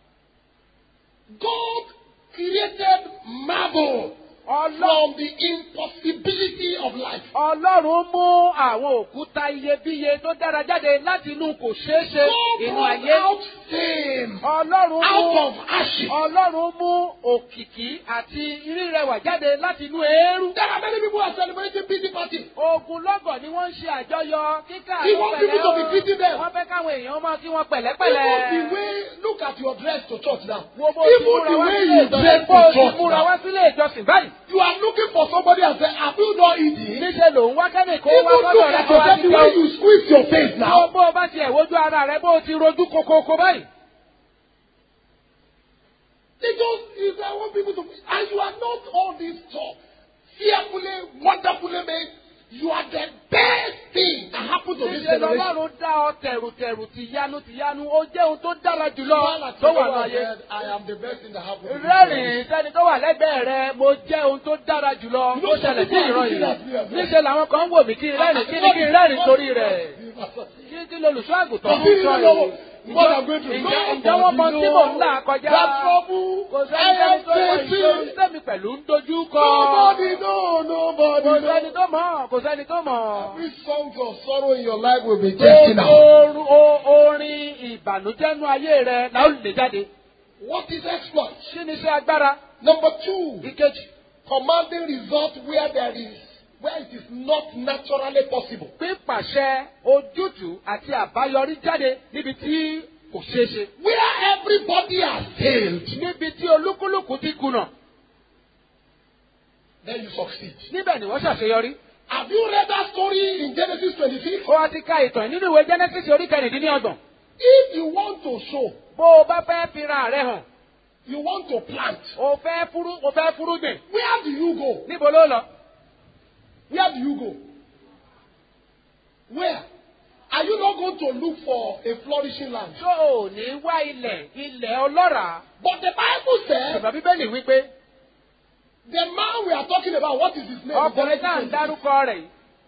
God created marble Ọlọ́run from the impossibility of life. Ọlọ́run mú àwọn òkúta iyebíye tó dára jáde láti inú kò ṣeé ṣe God inú brought ayé. out fame Ọlọ́run out mú of ashes. Ọlọ́run mú òkìkí àti rírẹwà jáde láti inú eérú. There are many people who are celebrating pity party. Ogun lọ́gọ̀ ni wọ́n ń ṣe àjọyọ̀ kíkà He àwọn wants pẹ̀lẹ́ people to be o. greeting them. Wọ́n fẹ́ káwọn èèyàn máa kí wọn Even the pẹ̀lẹ́pẹ̀lẹ́. way, look look at your dress to church now. wo bó ti Even múra the wá way sílé you ìjọsìn dress bó to ti church múra now. wá sílé ìjọsìn báyìí. You are looking for somebody and say, have you not eaten? níṣẹ́ ló ń wá kẹ́nì kó Even wá look sọ́dọ̀ rẹ at kó wá yourself ti the way jẹun. you squeeze your face Bó now. bó o bá tiẹ̀ wojú ara rẹ bó o ti rojú kokoko báyìí. They just, if I want people to, and you are not all this stuff. Fearfully, wonderfully made. You are the best thing that happened to this níṣẹ́ generation. lọ́lọ́run dá ọ tẹ̀rùtẹ̀rù tìyanu tìyanu ó jẹ́ ohun tó dára jùlọ Smile at tó your wà neighbor and láyé. said, I am the best thing that happened to this rẹ́rìn generation. sẹ́ni tó wà lẹ́gbẹ̀ẹ́ rẹ mo jẹ́ ohun tó dára jùlọ You tó know, ṣẹlẹ̀ sí some people ìran are yìí. looking at me as well. níṣẹ́ làwọn kan ń wò mí kí n rẹ́rìn kí ni kí n rẹ́rìn torí rẹ̀. kí kí lolùṣọ́ àgùntàn ń sọ yìí. What I'm going through. Ǹjẹ́ ǹjẹ́ wọ́n mọ tí mò ń là kọjá? That trouble. Kò I sẹ́ni am tó mọ ìṣòro facing. sẹ́mi pẹ̀lú ń dojú kọ. Nobody know, nobody Kò sẹ́ni know. tó mọ̀, kò sẹ́ni tó mọ̀. Every song of sorrow in your life will be taken out. Gbogbo o- orin ìbànújẹ́ nú ayé rẹ̀ la ó lè jáde. What is exploit? Kí ni iṣẹ́ agbára? Number two, Ìkejì. commanding result where there is, where it is not naturally possible. Pípàṣẹ ojútùú àti àbáyọrí jáde níbi tí kò ṣeé ṣe. Where everybody has failed, Níbi tí olúkúlùkù ti kùnà. then you succeed. Níbẹ̀ ni wọ́n ṣàṣeyọrí. Have you read that story in Genesis 26? Ó wá ti ka ìtàn nínú ìwé Genesis orí kẹrìndínlọ́gbọ̀n. If you want to sow, Bó o bá fẹ́ fira rẹ̀ hàn, you want to plant, o fẹ́ fúrú o fẹ́ fúrúgbìn. where do you go? Níbo ló lọ? Where do you go? Where? Are you not going to look for a flourishing land? Ṣé o ò ní wá ilẹ̀ ilẹ̀ ọlọ́ràá? But the Bible says Ìgbà Bíbélì wípé the man we are talking about, what is his name? ọkùnrin náà ń dárúkọ rẹ̀ yìí.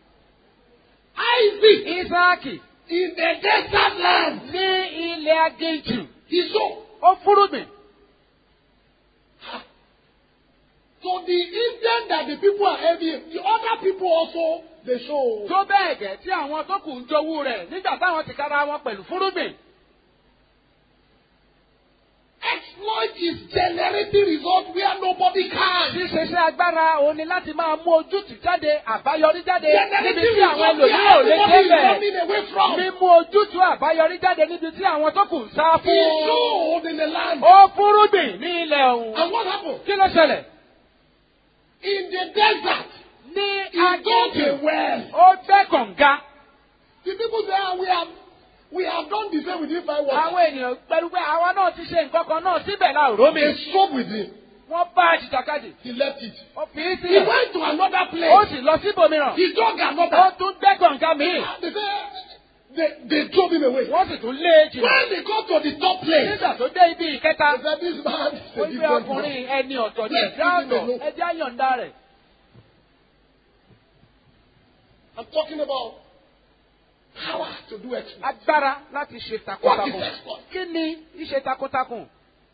Isaac Ísáàkì in the desert land. ní ilẹ̀ aginjù. He sowed. Ó fúrúgbìn. So the intent that the people are envying, the other people also they show. Tó bẹ́ẹ̀ gẹ̀ tí àwọn tó kù ń jowú rẹ̀ nígbà táwọn ti kára wọn pẹ̀lú fúrúgbìn. Exploit is generating results where nobody can. Ṣíṣe iṣẹ́ agbára òun ni láti máa mú ojútùú jáde àbáyọrí jáde níbi Generating tí àwọn results ẹlòmíràn ò where lè everybody is débẹ̀. running away from. Mímú ojútùú àbáyọrí jáde níbi tí àwọn tó kù ń sá He fún. sowed in the land. Ó fúrúgbìn ní ilẹ̀ ọ̀hún. And what happened? Kí ló ṣẹlẹ̀? In the desert, Ní he dug a aginjù. well. Ó gbẹ́ kànga. The people say, "Ah, we have, we have done the same with him five Àwọn water. ènìyàn pẹ̀lú pé àwa náà ti ṣe nǹkan kan náà síbẹ̀ la ò rómi. They strove with him. Wọ́n bá a jìjàkadì. He left it. Ó fi í He sílẹ̀. went to another Ó place. sì lọ síbòmíràn. He dug Ó another. tún gbẹ́ kànga míì. They say, they, they drove him away. Wọ́n sì tún lé e jìnnà. When they got to the top place, Nígbà tó dé ibi ìkẹta. they said, this man is Ó a gbé different ọkùnrin man. ẹni ọ̀tọ̀ ní Yes, ẹ̀dá leave him ọ̀tọ̀. alone. Ẹjẹ́ àyọ̀ǹda rẹ̀. I'm talking about power to do exploit. Agbára láti ṣe What is takuntakun. exploit? Kí ni ìṣe takuntakun?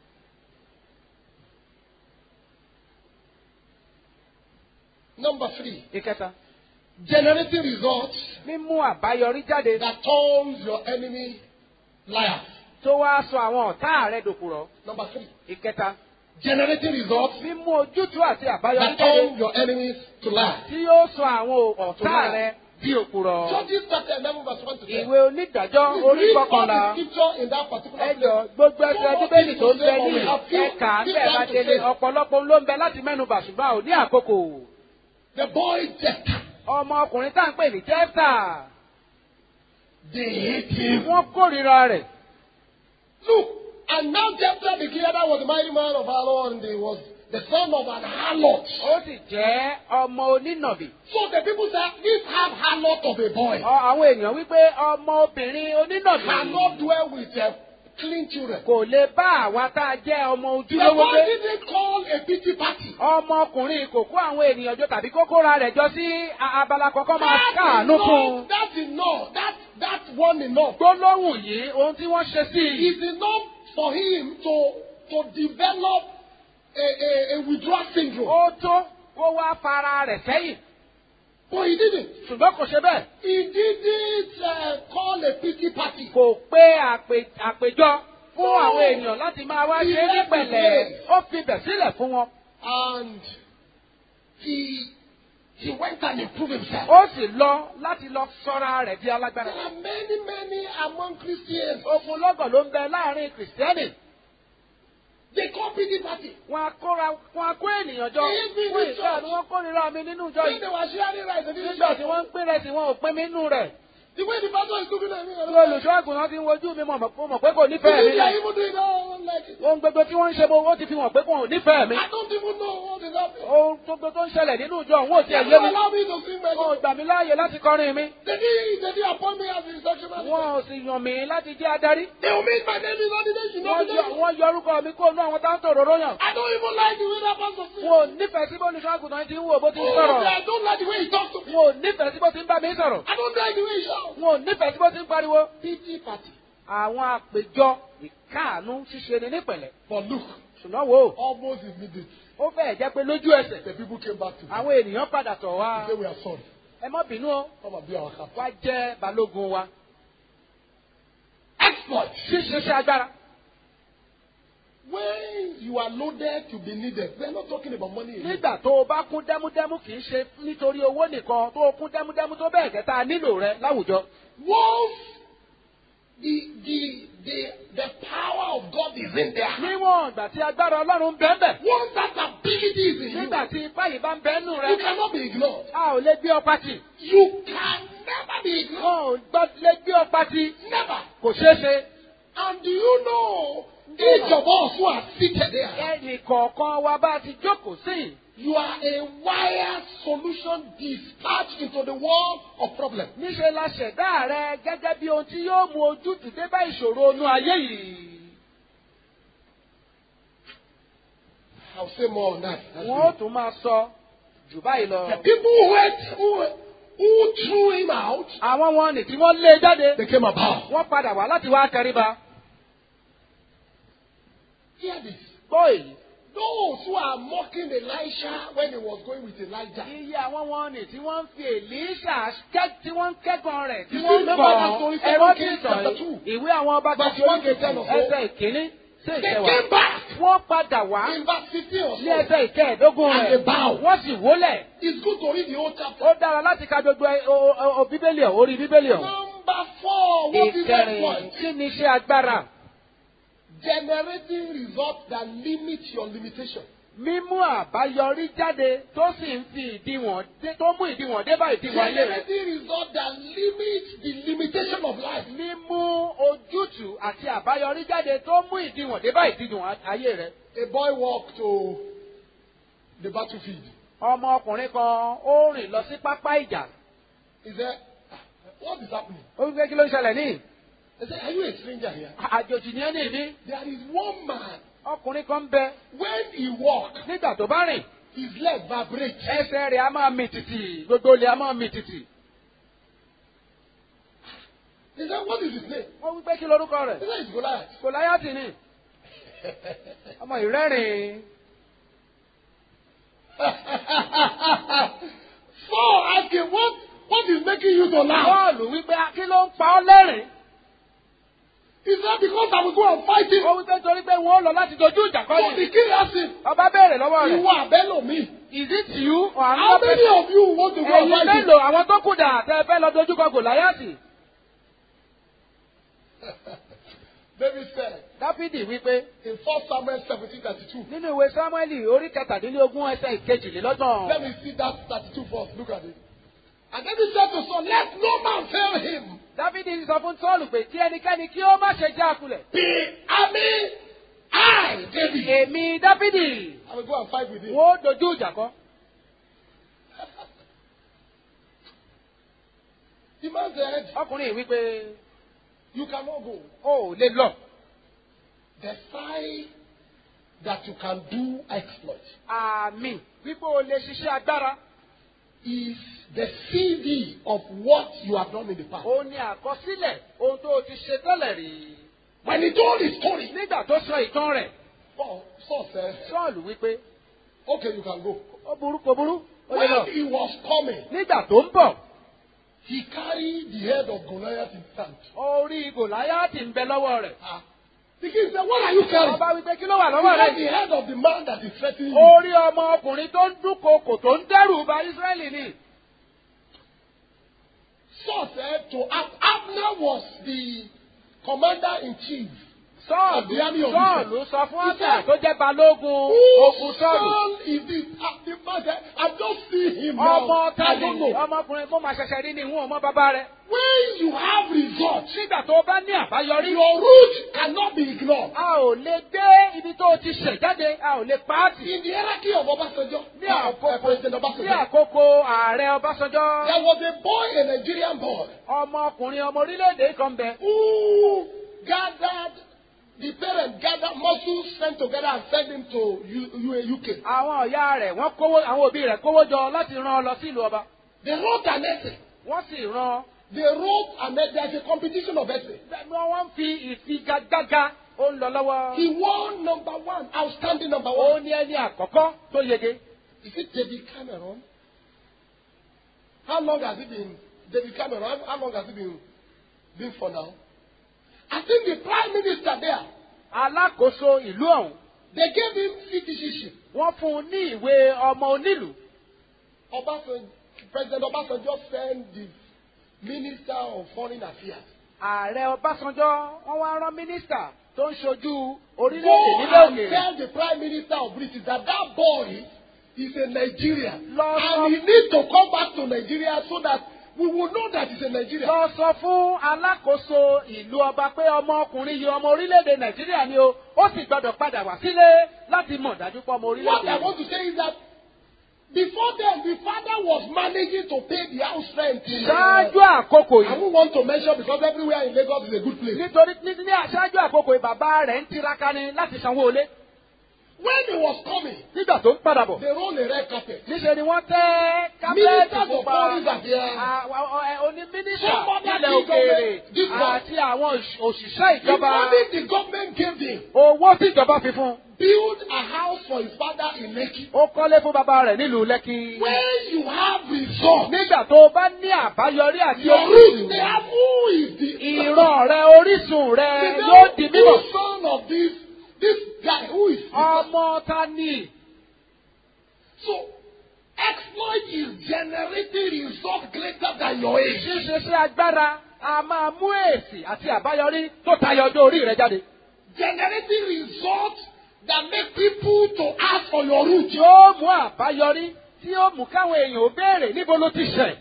Number three, Ìkẹta. generating results Mímú àbáyọrí jáde that turns your enemy liars. tó wá sọ àwọn ọ̀tá rẹ̀ dòkùrọ̀. Number three, Ìkẹta. generating results Mímú ojútùú àti àbáyọrí that jáde turn your enemies to liars. tí yóò sọ àwọn ọ̀tá rẹ̀ di òkùrọ̀. Judges chapter 11 verse 1 to 10. Ìwé onídàájọ́ Please orí read all kọkànlá. the scripture in that particular Ẹjọ́ place. gbogbo ẹsẹ̀ bíbélì tó ń bẹ ní We have few- ẹ̀ka few ńbẹ̀ time bá to délé say. ọ̀pọ̀lọpọ̀ ló ń bẹ láti mẹ́nubà ṣùgbọ́n ò ní àkókò. The boy Jephthah, Ọmọ ọkùnrin tá à ń pè ní Jẹ́fà. they hate him. Wọ́n kórìíra rẹ̀. Look, and now Jephthah the Gileadite was a mighty man of valor and he was the son of an harlot. Ó sì jẹ́ ọmọ onínàbì. So the people say, this half harlot of a boy Ọ- Àwọn èèyàn wípé ọmọ obìnrin onínàbì cannot dwell with uh, clean children. kò lè bá àwa tá a jẹ́ ọmọ The ojúlówó boy gbé. didn't call a pity party. Ọmọkùnrin kò kó àwọn ènìyàn jọ tàbí kó kóra rẹ̀ jọ sí a- abala kọ̀ọ̀kan máa That's káàánú fún un. enough. That's enough. That, that's one enough. Gbólóhùn yìí ohun tí wọ́n ṣe sí i. It's enough for him to, to develop a, a, a withdrawal syndrome. Ó tó kó wá fara rẹ̀ sẹ́yìn. But he didn't. Ṣùgbọ́n kò ṣe bẹ́ẹ̀. He didn't uh, call a pity party. Kò pé àpè- àpèjọ fún àwọn èèyàn láti máa wá ṣe é ní pẹ̀lẹ́. Ó fi bẹ̀ sílẹ̀ fún wọn. And he, he went and improved himself. Ó sì lọ láti lọ sọ́ra rẹ̀ di alágbára. There are many, many among Christians. Ogun lọ́gọ̀ ló ń bẹ láàrin Kìrìsìtẹ́nì. They copy the party. wọn á kóra wọn á kó ènìyàn jọ Èyí bí fún ní ìfẹ́ church. ni wọ́n kórìíra mi nínú ìjọ When yìí they were sharing rice, they didn't nígbà share tí wọ́n ń pín rẹ̀ sí wọn ò pín mi nínú rẹ̀ The way the pastor is looking at me, I bí don't like olùṣọ́ àgùntàn ti ń wojú mi mọ̀ mọ̀- mọ̀ pé kò it. nífẹ̀ẹ́ mi They are even doing that, I don't like it. ohun gbogbo tí wọ́n ń ṣe mo ó ti fi hàn pé kò nífẹ̀ẹ́ mi I don't even know what is happening. ohun gbogbo tó ń ṣẹlẹ̀ nínú ìjọ òun ò They tiẹ̀ yé don't mi allow me to sing my wọn ò song. gbà mí láàyè láti kọrin mi They didn't, they didn't appoint me as the instruction wọn manager. ò sì yàn mí láti jẹ́ adarí They will make my name is on the nation. wọ́n yọ- wọ́n yọ orúkọ mi kó nú àwọn táwọn tòróró yàn I don't even like the way that pastor sings. wọn ò nífẹ̀ẹ́ sí bó olùṣọ́ àgùntàn ti ń wò bó ti ń Oh, sọ̀rọ̀ I don't like the way he talks to me. wọn ò nífẹ̀ẹ́ sí bó ti ń bá mi sọ̀rọ̀ I don't like the way he shouts. wọn ò nífẹ̀ẹ́ sí bó ti ń pariwo Pity party. àwọn àpèjọ ìkáàánú ṣíṣe ni nípẹ̀lẹ́ But look, ṣùgbọ́n wo almost immediately, ó fẹ́ẹ̀ jẹ́ pé lójú ẹsẹ̀ the people came back to me. àwọn ènìyàn padà tọ̀ wá They say we are sorry. ẹ má bínú o Come and be our captain. wá jẹ́ balógun wa Exploit. ṣíṣe agbára When you are loaded to be needed, we are not talking about money. alone. nígbà tó o bá kún dẹ́múdẹ́mú kì í ṣe nítorí owó nìkan tó o kún dẹ́múdẹ́mú tó bẹ́ẹ̀ gẹ́ta nílò rẹ láwùjọ Once the, the, the, the power of God is in there, níwọ̀n ìgbà tí agbára ọlọ́run ń bẹ́ẹ̀ bẹ́ẹ̀ once that ability is in you, nígbà tí ipá yìí bá ń bẹ́ẹ̀ nù rẹ you cannot be ignored. a ò lè gbé ọ pátì You can never be ignored. wọn ò gbọ́ lè gbé ọ pátì Never. kò ṣeé ṣe And do you know, each of us who are seated there, ẹnì kọ̀ọ̀kan wa bá ti jókòó sí i you are a wired solution dispatched into the world of problems. níṣẹ́ la ṣẹ̀dá rẹ gẹ́gẹ́ bí ohun tí yóò mú ojútùú dé bá ìṣòro inú ayé yìí. I'll say more on that. That's wọ́n ó it. tún máa sọ jù báyìí The lọ. people who, went, who, who threw him out, àwọn wọn nì tí wọ́n lé jáde they came about. wọ́n padà wá láti wá tẹríba. Hear this. gbọ́ èyí. Those who are mocking Elisha when he was going with Elijah. iye àwọn wọn nì tí wọ́n ń fi èlíṣà kẹ́- tí wọ́n ń kẹ́kọ̀ọ́ rẹ̀ tí You wọ́n ń remember that story, kọ́ ẹ̀rọ Second tí Kings sọ chapter yìí. two. ìwé àwọn ọba Verse kejì one to ten or so. ẹsẹ̀ ìkíní sí They ìkẹwàá. came back wọ́n padà wá in verse 15 or ní so. ẹsẹ̀ ìkẹẹ̀dógún And rẹ̀. they bow. wọ́n sì wólẹ̀. It's good to read the whole chapter. ó dára láti ka gbogbo ẹ- o- o- o bíbélì ọ̀ orí bíbélì ọ̀. Number four, what is that ìkẹrin point? kí ni iṣẹ́ agbára. Generating results that limit your limitation. mímú àbáyọrí jáde tó sì ń fi ìdíwọ̀n dé tó mú ìdíwọ̀n dé bá ìdíwọ̀n ayé rẹ̀. Generating results that limit the limitation of life. mímú ojútùú àti àbáyọrí jáde tó mú ìdíwọ̀n dé bá ìdíwọ̀n ayé rẹ̀. A boy walked to the battlefield. ọmọ ọkùnrin kan ó rìn lọ sí pápá ìjà. He said, "Ah, What is happening? ó wí pé kí ló ń ṣẹlẹ̀ ní. He said, Are you a stranger here? àjòjì ni ẹ́ ní ìní. There is one man. ọkùnrin kan ń bẹ When he walks, nígbà tó bá rìn. his leg vibrates. ẹsẹ̀ rẹ̀ á máa mì tìtì gbogbo ilẹ̀ á máa mì tìtì. He said, What is his name? wọ́n wí pé kí lorúkọ rẹ̀. He said, It's Goliath. Gòláyàtì ni ọmọ ìrẹ́rìn. Saul asked him, what, what is making you to laugh? Bọ́ọ̀lù wípé kí ló ń pa ọ́ lẹ́rìn? He said, Because I will go and fight him. Ó wípé torí pé wọ́n lọ láti dojú ìjà kọ́ So the ni. king asked him, Ọba béèrè lọ́wọ́ You rẹ̀. are bellow me. Is it you or How another many person? of you want to go and Ẹ̀yin fight him? mélòó àwọn tó kù dà tẹ́ ẹ fẹ́ lọ dojú kọ Gòláyàtì? David said Dáfídì wípé in 1 Samuel 17 32. nínú ìwé Sámúẹ́lì orí kẹtàdínlógún ẹsẹ̀ ìkejìlélọ́gbọ̀n. Let me see that 32 first. Look at it. And David said to Saul, Let no man fail him. Dáfídì sọ fún Sọ́ọ̀lù pé kí ẹnikẹ́ni kí ó má ṣe já kulẹ̀. The army, I, David. Èmi Dáfídì I will go and fight with him. wọ́n ó dojú ìjà kọ́. The man said, Ọkùnrin yìí wípé You cannot go. o ò lè lọ. The sign that you can do exploit Àmì wípé o lè ṣiṣẹ́ agbára. is the CD of what you have done in the past. Ó ní àkọsílẹ̀ ohun tó o ti ṣe tẹ́lẹ̀ rí. When he told his story, Nígbà tó sọ ìtàn rẹ̀, Saul, Saul said, Sọ́ọ̀lù wípé Okay, you can go. ó burú kò burú. Ó lè lọ. When he was coming, Nígbà tó ń bọ̀, he carried the head of Goliath in his hand. orí Gòláyàtì ń bẹ lọ́wọ́ rẹ̀. Ah. The king said, What are you carrying? Ọba wípé kí ló wà He lọ́wọ́ said, rẹ̀? The head of the man that is threatening you. Orí ọmọ ọkùnrin tó ń dúnkokò tó ń dẹ́rù ba Ísírẹ́lì ni. Saul said to Ab- Abner was the commander in chief of the army sọ́ọ̀lù of sọ́ọ̀lù Israel. sọ fún He ọ̀tà said, tó jẹ́ balógun Whose ogun sọ́ọ̀lù. son is this? Ah, the man said, I don't see him now. ọmọ I tani don't know. ọmọkùnrin mo máa ṣẹ̀ṣẹ̀ rí ni ìhun ọmọ bàbá rẹ̀. When you have results, nígbà tó o bá ní àbáyọrí. your root cannot be ignored. a ò lè gbé ibi tó o ti ṣẹ̀ jáde a ò lè pa á tì. In the hierarchy of Obasanjo, ní of uh, President àkókò ní Obasanjo, àkókò ààrẹ ọbásanjọ́ there was a boy, a Nigerian boy, ọmọkùnrin ọmọ orílẹ̀-èdè kan bẹ. who gathered, the parents gathered muscles, sent together and sent him to U- U- UK. àwọn ọ̀yá rẹ̀ wọ́n kówó àwọn òbí rẹ̀ kówó jọ láti rán ọ lọ sí ìlú ọba. They wrote an essay. wọ́n sì rán They wrote and there's a competition of essay. bẹ́ẹ̀ni wọ́n ń fi ìfigagbága ó ń lọ lọ́wọ́. He won number one, outstanding number ó one. ní ẹni àkọ́kọ́ tó yege. Is it David Cameron? How long has it been? David Cameron, how, how long has it been, been for now? I think the prime minister there, alákòóso ìlú ọ̀hún they gave him citizenship. wọ́n fún un ní ìwé ọmọ onílùú. Obasanjo, President Obasanjo sent the Minister of Foreign Affairs. ààrẹ ọbásanjọ́ wọ́n wá rán mínísítà tó ń ṣojú orílẹ̀-èdè Go nílẹ̀ and òkèèrè. tell the Prime Minister of Britain that that boy is a Nigerian. Lord, and he needs to come back to Nigeria so that we will know that he's a Nigerian. lọ sọ fún alákòóso ìlú ọba pé ọmọkùnrin yìí ọmọ orílẹ̀-èdè nàìjíríà ni o ó sì gbọdọ̀ padà wá sílé láti mọ̀ dájú pé ọmọ What orílẹ̀-èdè I yìí. want to say is that before then, the father was managing to pay the house rent. In, ṣáájú uh, àkókò I yìí won't want to mention because everywhere in Lagos is a good place. nítorí ní ní ṣáájú àkókò yìí bàbá rẹ̀ ń tiraka ni láti sanwó ilé When he was coming, nígbà tó ń padà bọ̀. they rolled a red carpet. níṣẹ́ ni wọ́n tẹ́ kápẹ́ẹ̀tì Ministers of pupa foreign affairs. onímínísítà Somebody ilẹ̀ think of òkèèrè it. This one. àti àwọn òṣ- òṣìṣẹ́ The ìjọba money the government gave him owó tí ìjọba fi fún un. build a house for his father in Lekki. ó kọ́lé fún bàbá rẹ̀ nílùú lẹ́kì. When you have results, nígbà tó o bá ní àbáyọrí àti your roots, they orísun have who is the ìran rẹ orísun rẹ They yóò know di mímọ̀. who son of this this guy who is ọmọ ta ni so exploit is generating results greater than your age. ṣíṣe sí agbára a máa mú èsì àti àbáyọrí tó tayọ ọjọ́ orí rẹ jáde. Generating results that make people to ask for your root. yóò mú àbáyọrí tí ó mú káwọn èèyàn ó béèrè níbo ló ti ṣẹ̀.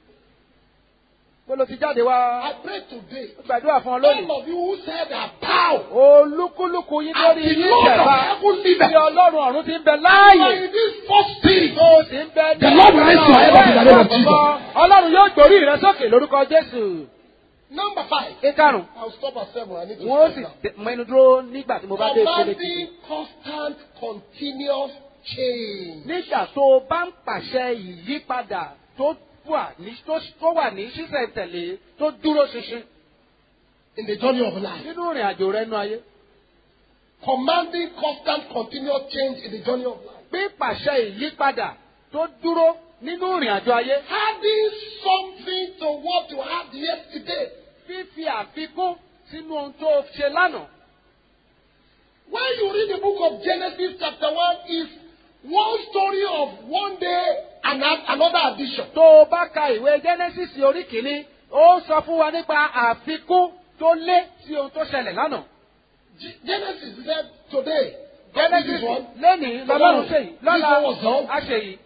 bó ló ti jáde wá. I pray today. ó gbàdúrà fún ọ All lónìí. of you who said that pow olúkúlùkù yín at lórí the yín Lord of ṣẹ̀fà heaven tí liveth. ọlọ́run ọ̀run ti ń bẹ You are láàyè. in this first spirit. tó o sì ń bẹ ní The Lord will raise your head up in the name of Jesus. ọlọ́run yóò gbórí rẹ sókè lórúkọ jésù. Number five. ìkarùn I'll stop at seven. I need to wọn ó stop sì now. dé- mẹnu dúró nígbà tí mo bá dé ìpele kejì. Commanding constant, continuous change. nígbà tó o bá ń pàṣẹ ìyípadà tó wà ní tó tó wà ní ṣísẹ̀ntẹ̀lé tó dúró ṣinṣin in the journey of life. nínú ìrìn àjò rẹ nú ayé. Commanding constant, continuous change in the journey of life. pípàṣẹ ìyípadà tó dúró nínú ìrìn àjò ayé. Adding something to what you had yesterday. fífi àfikún sínú ohun tó o ṣe lánàá. When you read the book of Genesis, chapter 1, is one story of one day and a- another addition. tó o bá ka ìwé genesis orí kìíní ó sọ fún wa nípa àfikún tó lé sí ohun tó ṣẹlẹ̀ lánàá. G- Genesis said today, God did genesis this one. lónìí lọ́lọ́run ṣe yìí This one lọ́la was done. á ṣe yìí.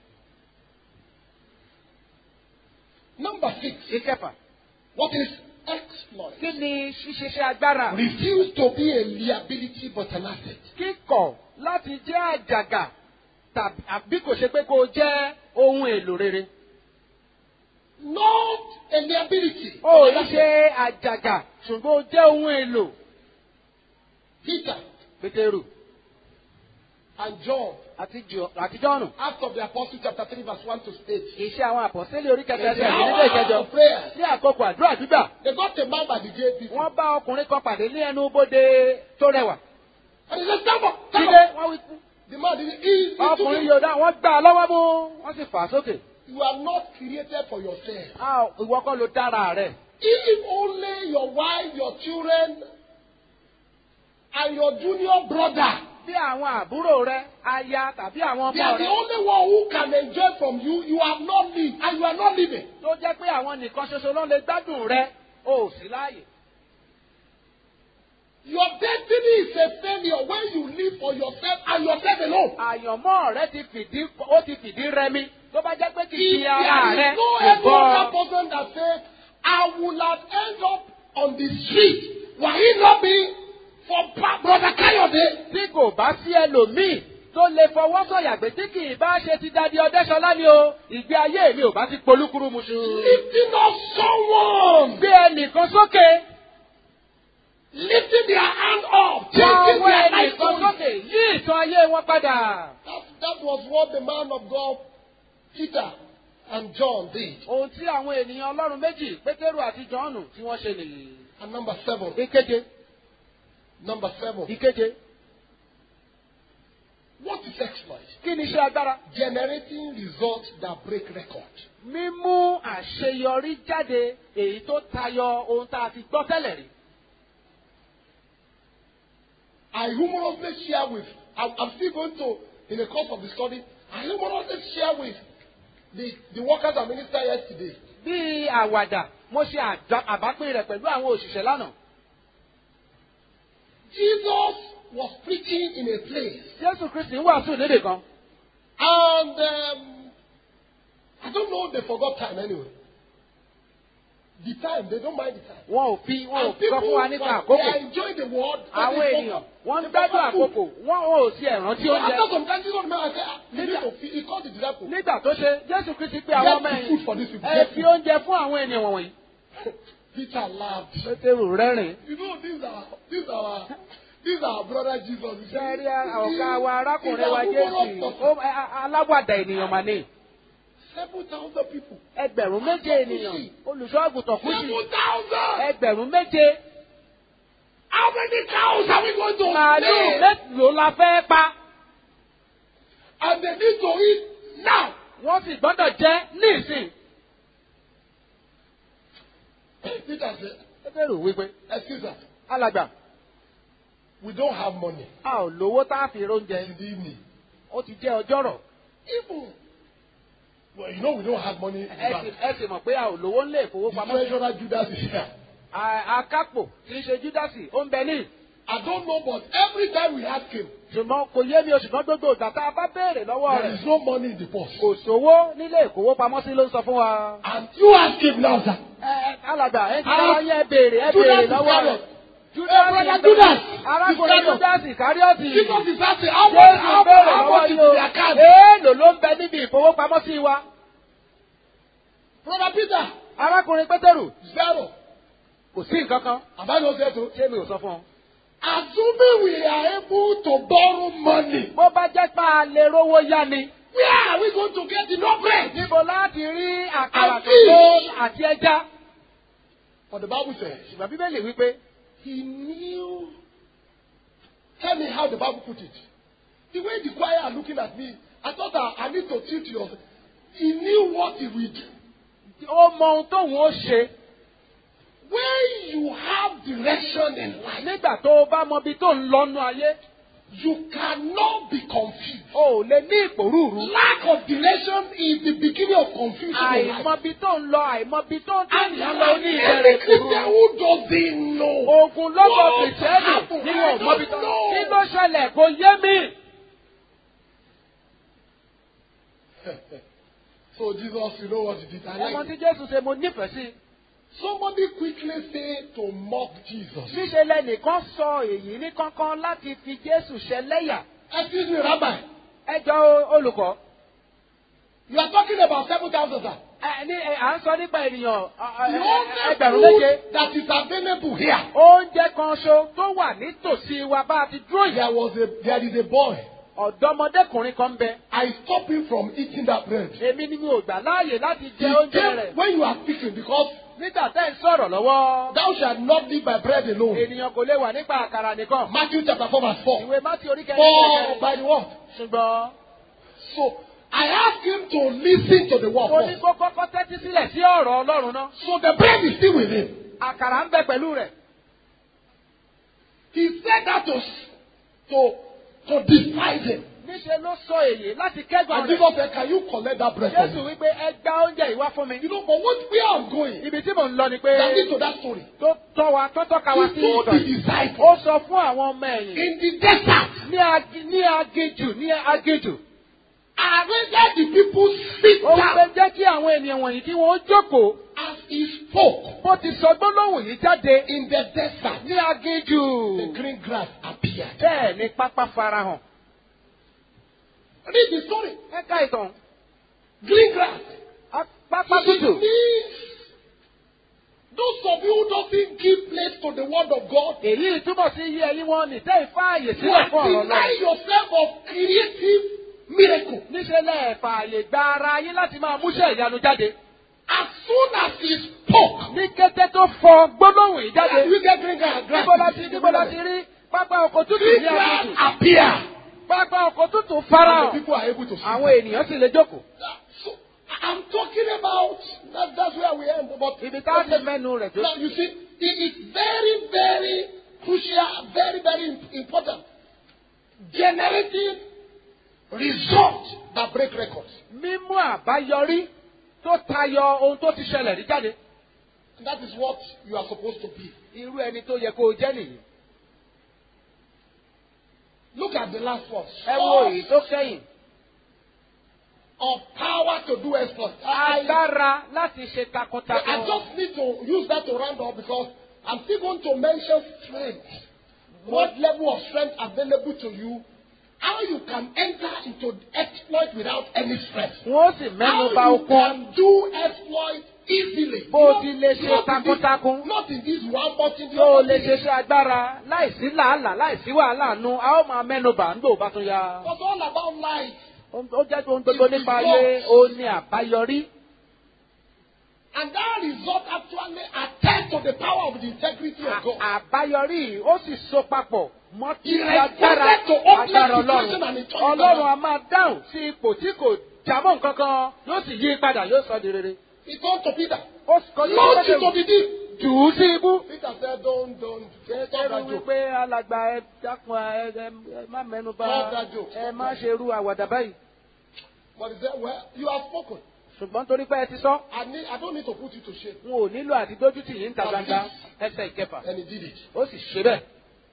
Number six. ìkẹfà What is exploit? kí ni ṣíṣeṣe agbára. Refuse to be a liability but an asset. kíkọ̀ láti jẹ́ àjàgà tàbí àbí kò ṣe pé kó o jẹ́ ohun èlò rere. Not a liability. o ò but ní an ṣe asset. àjàgà ṣùgbọ́n o jẹ́ ohun èlò. Peter pétérù and John, àti Jò- àti jọ́nù. Acts of the Apostles, chapter 3, verse 1 to 8. ìṣe àwọn àpọ̀sẹ́lẹ̀ orí kẹta In the ẹsẹ̀ ìdílé ilé ìkẹjọ. hour of prayer, ní àkókò àdúrà gbígbà they got a man by the gate. before. wọ́n bá ọkùnrin kan pàdé ní ẹnu bodè tó rẹwà. And he said, Stand up, stand jíde up. wọ́n wí fún. The man didn't. He, he took ọkùnrin him. yóò dá wọ́n gbà á lọ́wọ́ mú wọ́n sì fà á sókè. You are not created for yourself. a ò- ìwọ kọ́ ló dára rẹ̀. If only your wife, your children, and your junior brother, bí àwọn àbúrò rẹ aya tàbí àwọn they ọmọ are the rẹ only one who can enjoy from you. You have not lived, and you are not living. tó jẹ́ pé àwọn nìkan ṣoṣo ló lè gbádùn rẹ o ò sí láàyè. Your destiny is a failure when you live for yourself and yourself alone. àyànmọ́ rẹ ti fìdí ó ti fìdí rẹmi tó bá jẹ́ pé kì í If ṣe ara there rẹ is no kò any bọ́ other person that says, I would have ended up on the street, were it not be for Pa- Brother Kayode, tí kò bá sí ẹlòmíì tó lè fọwọ́ sọ̀yà pé tí kì í bá ṣe ti dadi ọdẹ́sọlá ni o ìgbé ayé mi ò bá ti polúkúrú muṣu. lifting up someone, gbé ẹnìkan sókè lifting their hand up, wá changing ọwọ́ their life ẹnìkan story. sókè yí ìtàn ayé wọn padà. That, that was what the man of God, Peter and John did. ohun tí àwọn ènìyàn ọlọ́run méjì pétérù àti jọ́ọ̀nù tí wọ́n ṣe nìyí. And number seven, ìkeje number seven, ìkeje what is exploit? kí ni iṣẹ́ agbára? Generating results that break record. mímú àṣeyọrí jáde èyí tó tayọ ohun tá a ti gbọ́ tẹ́lẹ̀ rí. I humorously share with, I'm, I'm still going to, in the course of the study, I humorously share with the, the workers and minister yesterday. bí àwàdà mo ṣe àdá- àbápín rẹ̀ pẹ̀lú àwọn òṣìṣẹ́ lánàá. Jesus was preaching in a place, jésù kristi ń wàásù lédè kan. and um, I don't know, they forgot time anyway. The time, they don't mind the time. wọn ò fi wọn ò And sọ people, fún wa nípa they àkókò. are enjoying the word. but àwọn they ènìyàn forgot- wọ́n ń they gbádùn forgot food. àkókò wọn ò sí ẹ̀rántí So after oúnjẹ. some time, Jesus man say, ah, you need Nígbà- to feed. He called the disciples. nígbà tó ṣe jésù kristi pé Get àwọn ọmọ the food for these ẹ̀yìn people. ẹ Get fi food. oúnjẹ fún àwọn ènìyàn wọ̀nyí. Peter laughed. pétérù rẹ́rìn. You know, these are these are these are our brother Jesus. You see, sẹ́rí ọ̀gá wa He- arákùnrin he's wa a jésù humorous ó- person. ẹ- a- aláwàdà ènìyàn mà ní. Seven thousand people. ẹgbẹ̀rún méje ènìyàn olùṣọ́ àgùntàn kùsì Seven thousand. ẹgbẹ̀rún méje How many cows are we going to màálù slay? mélòó la fẹ́ pa. And they need to eat now. wọ́n sì gbọ́dọ̀ jẹ́ nísìn. Peter said, pétérù wípé "Excuse us, alàgbà we don't have money a ò lówó tá a fi róúnjẹ in the evening. ó ti jẹ́ ọjọ́rọ̀. Even well, you know, we don't have money in the ẹ sì bank. ẹ sì mọ̀ pé a ò lówó ńlẹ̀ The ìfowópamọ́. treasurer Judas is here. À- akápò tí í ṣe júdásì ó ń bẹ ní. I don't know, but every time we ask him, ṣùgbọ́n kò yé mi o ṣùgbọ́n gbogbo ìgbà tá a bá béèrè lọ́wọ́ there rẹ̀ is no money in the purse. kò sówó nílé ìkówópamọ́sí ló ń sọ fún wa. And you ask him now, sir. ẹ ẹ alàgbà ẹ ti Ah, dára yẹn béèrè ẹ Judas béèrè is lọ́wọ́ rẹ̀. carrot. Hey, brother Judas, arákùnrin Iscariot. júdásì káríọ́tì. Jesus is asking, how much, Jésù how, béèrè how lọ́wọ́ much is yìí o. in the account? èèlò ló ń bẹ níbi ìfowópamọ́sí wa. Brother Peter, arákùnrin pétérù zero. kò sí nǹkan kan. Have I not said so? ṣé mi ò sọ fún ọ. Assuming we are able to borrow money, bó bá jẹ́ pé a lè rówó yá ni. where are we going to get enough bread? níbo láti rí àkàrà And tó tó fish. àti ẹja. But the Bible says, ṣùgbọ́n bíbélì wípé he knew. Tell me how the Bible put it. The way the choir are looking at me, I thought I, I need to teach you. He knew what he would do. ó mọ ohun tóun ó ṣe When you have direction in life, nígbà tó o bá mọ ibi tó ń lọ́nu ayé you cannot be confused. o ò lè ní ìpòrúurú. Lack of direction is the beginning of confusion in life. àìmọ ibi tó ń lọ àìmọ ibi tó ń tẹ̀ And ní lọ ní every ìbẹ̀rẹ̀ Christian ìpòrúurú. who doesn't know. ogun lọ́gbọ̀ What kìrìtẹ́nì happened? ni wọn ò mọ ibi I tó don't know. kí ló ṣẹlẹ̀ kò yé mi. So Jesus, you know what he did. I ọmọ like tí it. jésù ṣe mo nífẹ̀ẹ́ sí. Somebody quickly say to mock Jesus. níṣe lẹnìkan sọ èyí ní kánkán láti fi jésù ṣẹlẹ́yà. Excuse me, Rabbi. ẹ jọ olùkọ́. You are talking about 7,000, sir. ẹ ní ẹ, à ń sọ nípa ènìyàn ọ, ọ, The ẹ, only ẹgbẹ̀rún méje. food that is available here. oúnjẹ kan ṣo tó wà nítòsí wa bá a ti dúró yìí. There was a there is a boy. ọ̀dọ́mọdékùnrin kan ń bẹ. I stopped him from eating that bread. èmi ni mi ò gbà láàyè láti He jẹ oúnjẹ came rẹ̀. when you are speaking because nígbà tẹ́ ń sọ̀rọ̀ lọ́wọ́. thou shalt not live by bread alone. ènìyàn kò lè wà nípa àkàrà nìkan. Matthew chapter 4 verse 4. ìwé mátí orí For kẹrin by the word. ṣùgbọ́n So I asked him to listen to the word mo ní first. kó kọ́kọ́ tẹ́tí sílẹ̀ sí ọ̀rọ̀ ọlọ́run náà. So the bread is still with him. àkàrà ń bẹ pẹ̀lú rẹ̀. He said that to to to despise him. níṣẹ́ ló sọ èyí láti kẹ́gbọ̀n And rẹ̀. Jesus said, Can you collect that bread from Jésù me? wípé ẹ gba oúnjẹ yìí wá fún mi. You know, but what where I'm going, Ibi tí mò ń lọ ni pé that leads to that story. tó tọ́ wa tó tọ́ka wa He sí told ìtàn the yìí. disciples Ó sọ fún àwọn ọmọ ẹ̀yìn in the desert, ní agi- ní aginjù ní aginjù. I let the people sit Ó wípé down jẹ́ kí àwọn ènìyàn wọ̀nyí kí wọ́n jókòó. as he spoke Bó ti sọ gbólóhùn yìí jáde in the desert. ní aginjù. The green grass appeared. Bẹ́ẹ̀ ni pápá farahàn. Read the story. Ẹ ká ìtàn. Green grass. Á- Pápá It tútù. means those of you who doesn't give place to the word of God, Èyí túbọ̀ sí iye ẹyin wọn ní tẹ́ ìfáàyè you sílẹ̀ are fún ọ̀rọ̀ denying náà. yourself of creative miracle. Níṣẹ́ lẹ̀ fààyè gba ara yín láti máa múṣẹ́ ìyanu jáde. As soon as he spoke, Ní kété tó fọ gbólóhùn yìí jáde. you get green grass. grass. Níbo la ti níbo la ti rí pápá ọkọ̀ tútù Green ní grass aginjù. appear. Pápá ọkọ̀ tútù And the farahàn. people are able to see. Àwọn ènìyàn sì lè jókòó. So I'm talking about that, that's where we end. But Ibi tá a ti mẹ́nu rẹ̀ tó. now you see, it is very, very crucial, very, very important. Generating results that break records. Mímú àbáyọrí tó tayọ ohun tó ti ṣẹlẹ̀ rí jáde. And that is what you are supposed to be. Irú ẹni tó yẹ kó o jẹ́ nìyí. Look at the last one. Ẹ wo èyí tó kẹ́yìn. Of power to do exploits. I, Agbára láti ṣe I takuntakun. just need to use that to round up because I'm still going to mention strength. What level of strength available to you? How you can enter into exploit without any strength. Wọ́n sì mẹ́nu bà How you okun. can do exploit easily. Bó o Not- ti lè ṣe not in this- takuntakun. Not in this one, but in the Tó o other. lè ṣe iṣẹ́ agbára láìsí làálàá láìsí wàhálà nu, a ó máa mẹ́nu bà ń gbò bá tún ya. It's all about life. Ó jẹ́ ohun gbogbo nípa ayé, ó ní àbáyọrí. And that result actually attest to the power of the integrity of God. À- Àbáyọrí yìí ó sì so papọ̀ mọ́ tí He agbára responded to hopeless agbára situation Ọlọ́run. and he turned it Ọlọ́run around. a máa dáhùn sí ipò tí kò jábọ̀ nǹkan kan yóò sì yí padà yóò sọ di rere. He turned to Peter. Ó kọjú Launch sí into Pétérù, the deep. jù ú sí ibú. Peter said, Don't, don't, don't stop Pétérù that joke. wípé alàgbà ẹ dákun ẹ ẹ ẹ má mẹ́nu bà Stop that joke. ẹ má ṣe ru àwàdà báyìí. But he said, Well, you have spoken. Ṣùgbọ́n torí pé ẹ ti sọ, I, need, I don't need to put you to shame. n ò nílò àti dójú tì yín ta gbangba ẹsẹ̀ ìkẹfà. And he did it. Ó sì ṣe bẹ́ẹ̀.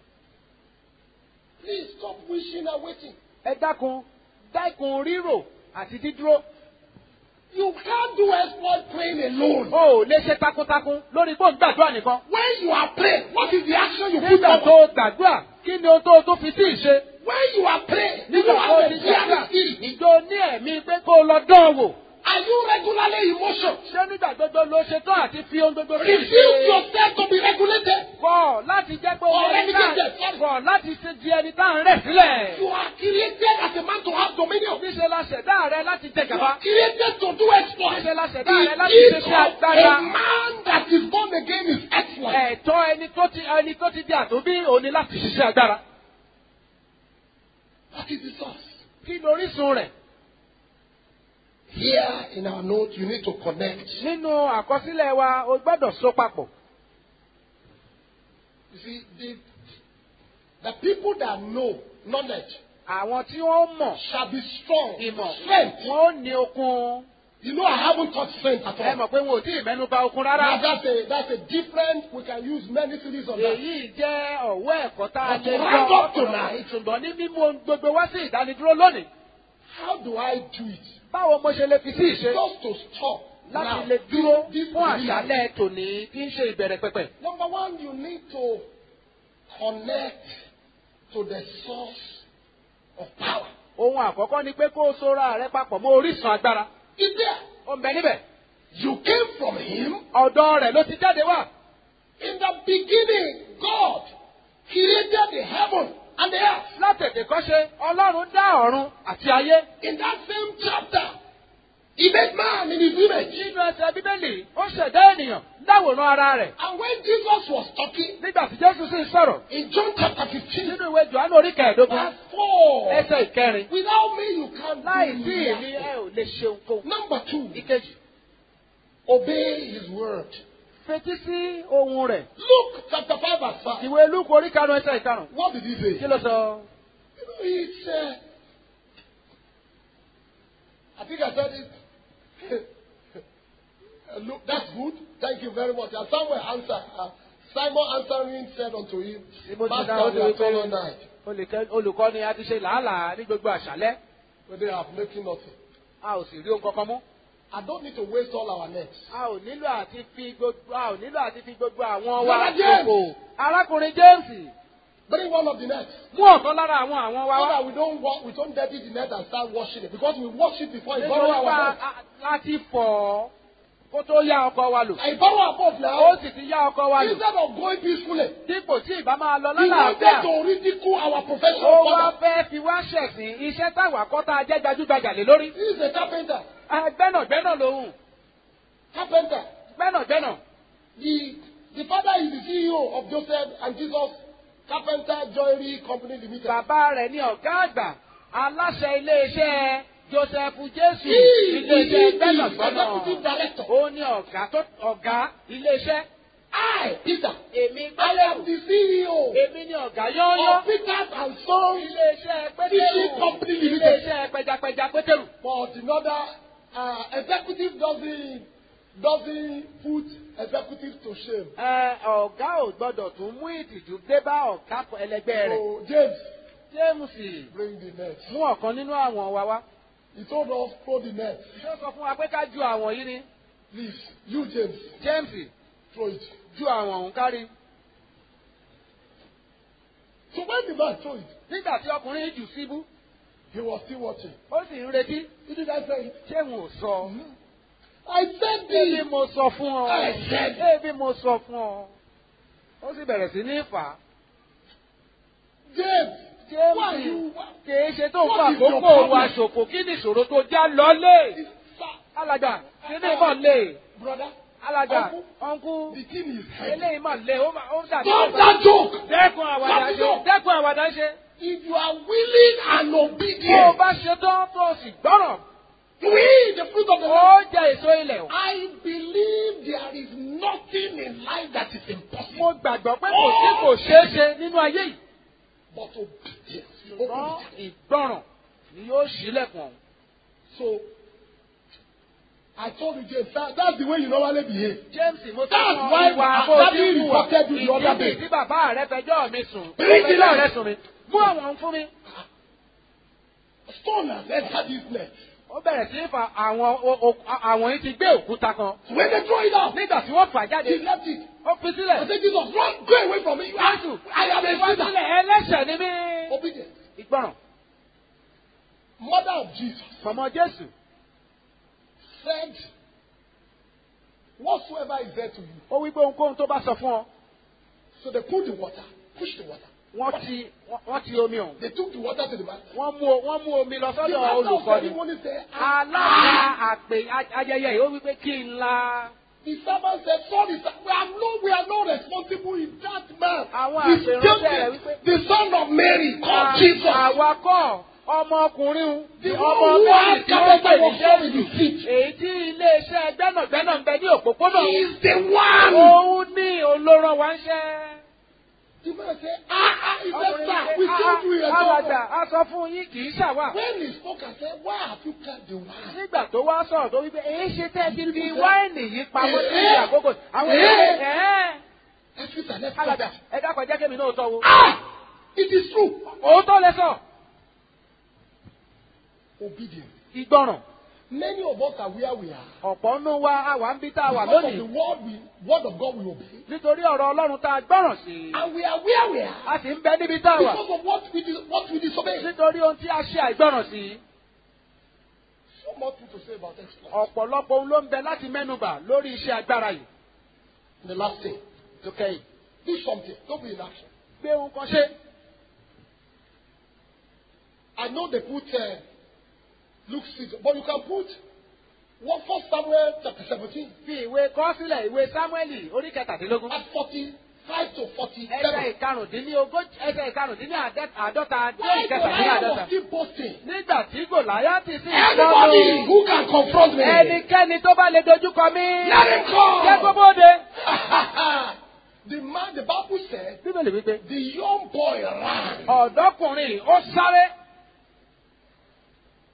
Please stop wishing and waiting. Ẹ dákun dákun rírò àti dídúró. You can't do exploit praying alone. O ò lè ṣe takuntakun lórí bó ń gbàdúrà nìkan. When you are praying, what is the action you put Nígbà up? tó o gbàdúrà, kí ni ohun tó o tó fi sí ìṣe? When you are praying, do you Nígbà tó o have ti a fear gbàdúrà, spirit? ìjọ ní ẹ̀mí pé kó o lọ dán an wò. Are you regularly emotional? Ṣé nígbà gbogbo ló ṣe tán àti fi ohun gbogbo sí Refuse ìṣe? yourself to be regulated. Kọ̀ láti jẹ́ pé Or wọ́n ní relegated, náà sorry. kọ̀ láti ṣe di ẹni tá à ń rẹ̀ sílẹ̀. You are created as a man to have dominion. Níṣẹ́ la ṣẹ̀dá rẹ láti jẹ You gàba. are created to do exploit. Níṣẹ́ la ṣẹ̀dá The rẹ láti gift ṣe of ṣe agbára. a man that is born again is exploit. Ẹ̀tọ́ ẹni tó ti ẹni tó ti di àtúnbí òní láti ṣiṣẹ́ agbára. What is the source? Kí lórísun rẹ̀? Here in our note, you need to connect. Nínú àkọsílẹ̀ wa, o gbọ́dọ̀ so papọ̀. You see, the, the people that know knowledge Àwọn tí wọ́n mọ̀ shall be strong. ìmọ̀, Strength. wọ́n ó ní okun. You know, I haven't touched strength at Ẹ all. mọ̀ pé wọn ò tí ì mẹ́nu bà okun Now, rárá. that's a, that's a different, we can use many series on that. Èyí jẹ́ ọ̀wọ́ ẹ̀kọ́ tá a But lè to round gbọ́ up tonight- ṣùgbọ́n ní mímú ohun gbogbo wá sí ìdánidúró lónìí. How do I do it? Báwo mo ṣe lè fi sí ìṣe? Just to stop. Láti Now, lè dúró this, this fún is the àṣálẹ̀ tòní tí ń ṣe ìbẹ̀rẹ̀ pẹ̀pẹ̀. Number one, you need to connect to the source of power. Ohun àkọ́kọ́ ni pé kó o sora rẹ papọ̀ mọ́ orísun agbára. Is there? Ó ń bẹ níbẹ̀. You came from him. Ọ̀dọ̀ rẹ̀ ló ti jáde wá. In the beginning, God created the heaven and the earth. Látètè kọ́ṣe, Ọlọ́run dá ọ̀run àti ayé. In that same chapter, he made man in his image. Nínú ẹsẹ̀ Bíbélì, ó ṣẹ̀dá ènìyàn láwòrán ara rẹ̀. And when Jesus was talking Nígbà tí Jésù sì ń sọ̀rọ̀ in John chapter 15, nínú ìwé Jòhánù orí kẹẹ̀ẹ́dógún, verse 4, ẹsẹ̀ ìkẹrin. without me you can't Láì do sí èmi nothing. ẹ ò lè ṣe ohunkóhun. Number two, Ìkejì, obey his word. fetí sí ohun rẹ̀. Luke chapter 5 verse 5. Ìwé Lúkù orí karùn-ún ẹsẹ̀ ìkarùn. What did he say? Kí ló sọ? You know, it's, uh, I think I said it. Uh, Look, that's good. Thank you very much. And Samuel answered. Uh, Simon answering said unto him, Tí mo ti Master, dáhùn we sí are come all wípé night, olùkẹ́- olùkọ́ni a ti ṣe làálàá ní gbogbo àṣálẹ́ but they have making nothing. a ò sì rí ohun kankan mú. I don't need to waste all our nets. a ò nílò àti fi gbogbo a ò nílò àti fi gbogbo àwọn wa Brother James. ṣòfò. arákùnrin james Bring one of the nets. mú ọ̀kan lára àwọn àwọn wa So wá. that we don't wa- we don't dirty the net and start washing it. Because we wash it before I borrow nítorí our pa boat. a- láti fọ̀ ọ́ kó tó yá ọkọ wa lò. I borrow our boat ó now. sì ti yá ọkọ wa lò. Instead of going peacefully, dípò tí ìbá máa lọ he wanted lálàáfíà. to ridicule our profession. ó wá further. fẹ́ fi wá ṣẹ̀sìn iṣẹ́ táwa kọ́ tá a jẹ́ gbajúgbajà lé lórí. He is a carpenter. Ah, gbẹ́nàgbẹ́nà lòun Carpenter. gbẹ́nàgbẹ́nà. The, the father is the CEO of Joseph and Jesus Carpenter Joinery Company Limited. bàbá rẹ̀ ní ọ̀gá àgbà aláṣẹ iléeṣẹ́ joseph jésù He is the iléeṣẹ́ executive gbẹ́nàgbẹ́nà. director. ó ní ọ̀gá tó ọ̀gá iléeṣẹ́. I, Peter, èmi I gbẹ́lẹ̀ am the CEO èmi ní ọ̀gá yányán. of Peters and Sons. iléeṣẹ́ Fishing pétérù company limited. iléeṣẹ́ pẹjapẹja pétérù. But another uh, executive doesn't doesn't put executive to shame. Ẹ, ọ̀gá ò gbọ́dọ̀ tún mú ìtìjú dé bá ọ̀gá ẹlẹgbẹ́ rẹ̀. So James, james bring the net. mú ọ̀kan nínú àwọn wa wá. He told us throw the net. ṣé ó sọ fún wa pé ká ju àwọn yìí ni. Please, you James, james throw it. ju àwọn òun kárí. So when the man threw it, nígbà tí ọkùnrin yìí jù síbú he was still watching. ó sì ń retí He did I say it? ṣé n ò sọ. I said ebi this. mo sọ fún ọ. I said- ebi mo sọ fún ọ. ó sì bẹ̀rẹ̀ sí ní fà á. James, why james you? kìí ṣe tó ń What fa is your àkókò wa problem? ṣòfò kí ni ìṣòro tó já lọ́lé. Sir, alàgbà kí ni ìmọ̀ lé. brother, alàgbà Uncle, ọ̀nkú the thing is heavy. eléyìí mọ̀ lé ó mà- ó dàbí. Stop that joke. dẹ́kun àwàdà ṣe dẹ́kun àwàdà ṣe. If you are willing and tó o obedient, bá ṣe tán tó o sì gbọ́ràn you eat the fruit of the ó land. jẹ èso ilẹ̀ o. I believe there is nothing in life that is impossible. mo gbàgbọ́ pé kò sí kò ṣeé ṣe nínú ayé yìí. But obedience. ṣùgbọ́n Obedience. ìgbọràn ni yóò ṣílẹ̀kùn ọ̀hún. So, I told you, James, that, that's the way you normally behave. james mo sọ That's fún why ọ ìwà bó Daddy ti ń wà reported you the other day. ìdí tí bàbá rẹ fẹjọ́ mi sùn Bring it fẹjọ́ out. rẹ sùn mi mú àwọn fún mi. Stone has entered this net. ó bẹ̀rẹ̀ sí í fa àwọn o- o- àwọn yìí ti gbé òkúta kan. So when they throw it out, nígbà tí wọ́n fà jáde he left it. ó fi I sílẹ̀. said, Jesus, run, go away from me. You are, jésù I am a wá sinner. sílẹ̀ ẹlẹ́ṣẹ̀ ni mí. Obedience. ìgbọràn Mother of Jesus fọmọ jésù said, whatsoever is there to you. ó wí pé ohunkóhun tó bá sọ fún ọ So they put the water, push the water. wọ́n ti wọ́n- wọ́n ti omi ọ̀hún. They took the water to the man. wọ́n mú wọ́n mú omi lọ The sọ́dọ̀ master of olùkọ́ni. ceremony said, alága ah. àpè ayẹyẹ yìí ó wí pé kí n la. The servant said, sorry, sir, we are no, we are not responsible in that man. Àwọn The, àpèrànṣẹ́ rẹ̀ Joseph, wípé- the son of Mary, called Jesus. àwakọ̀ ọmọkùnrin The ọmọ one who bẹ́ẹ̀ni had tí wọ́n pè carpenter ní was from jésù his feet. èyí tí iléeṣẹ́ gbẹ́nàgbẹ́nà ń bẹ ní òpópónà He is the one. òun ní olóró wa ń ṣẹ́. The man said, ah, ah, he said, Ọkùnrin sir, ní we pé, told you "Ah, a alàgbà a sọ fún yín kì í ṣàwà. When he spoke, I said, why have you cut the wine? nígbà tó wá sọ̀rọ̀ tó wípé èyí ṣe tẹ́ ti fi People wáìnì yìí pamọ́ sí Eh, àkókò àwọn eh. èèyàn ẹ̀ẹ́ Let's fit and let's alàgbà cut. ẹ dákọ̀ jẹ́ kémi náà tọ́ wo. Ah, it is true. òótọ́ lẹ sọ Obedience. ìgbọràn Many of us are where we are. ọ̀pọ̀ nù wa àwa ń bí tá a wà Because of the lónìí word, we, word of God we obey. nítorí ọ̀rọ̀ ọlọ́run tá a gbọ́ràn sí And we are where we are. a sì ń bẹ níbi tá a wà Because of what we, dis- what we disobey. nítorí ohun tí a ṣe àìgbọ́ràn sí So much to say about exploit. ọ̀pọ̀lọpọ̀ ohun ló ń bẹ láti mẹ́nubà lórí iṣẹ́ agbára yìí The last thing. tó kẹ́yìn Do something. Don't be in action. gbé ohun kan ṣe I know they put uh, Luke 6, but you can put what First Samuel chapter 17 fi ìwé kọ sílẹ̀ ìwé sámúẹ́lì orí kẹtàdínlógún at 45 to 47. ẹsẹ̀ ìkarùndínlógójì ẹsẹ̀ ìkarùndínní àádọ́ta dé Why ìkẹtàdínní Goliath was àádọ́ta still boasting? nígbà tí gòláyàtì sì ń Anybody sọ́nù who can confront me, ẹnikẹ́ni tó bá lè dojúkọ mí let him jẹ́ kó come. bóde. the man, the Bible said, bíbélì wípé the young boy ran. ọ̀dọ́kùnrin ó sáré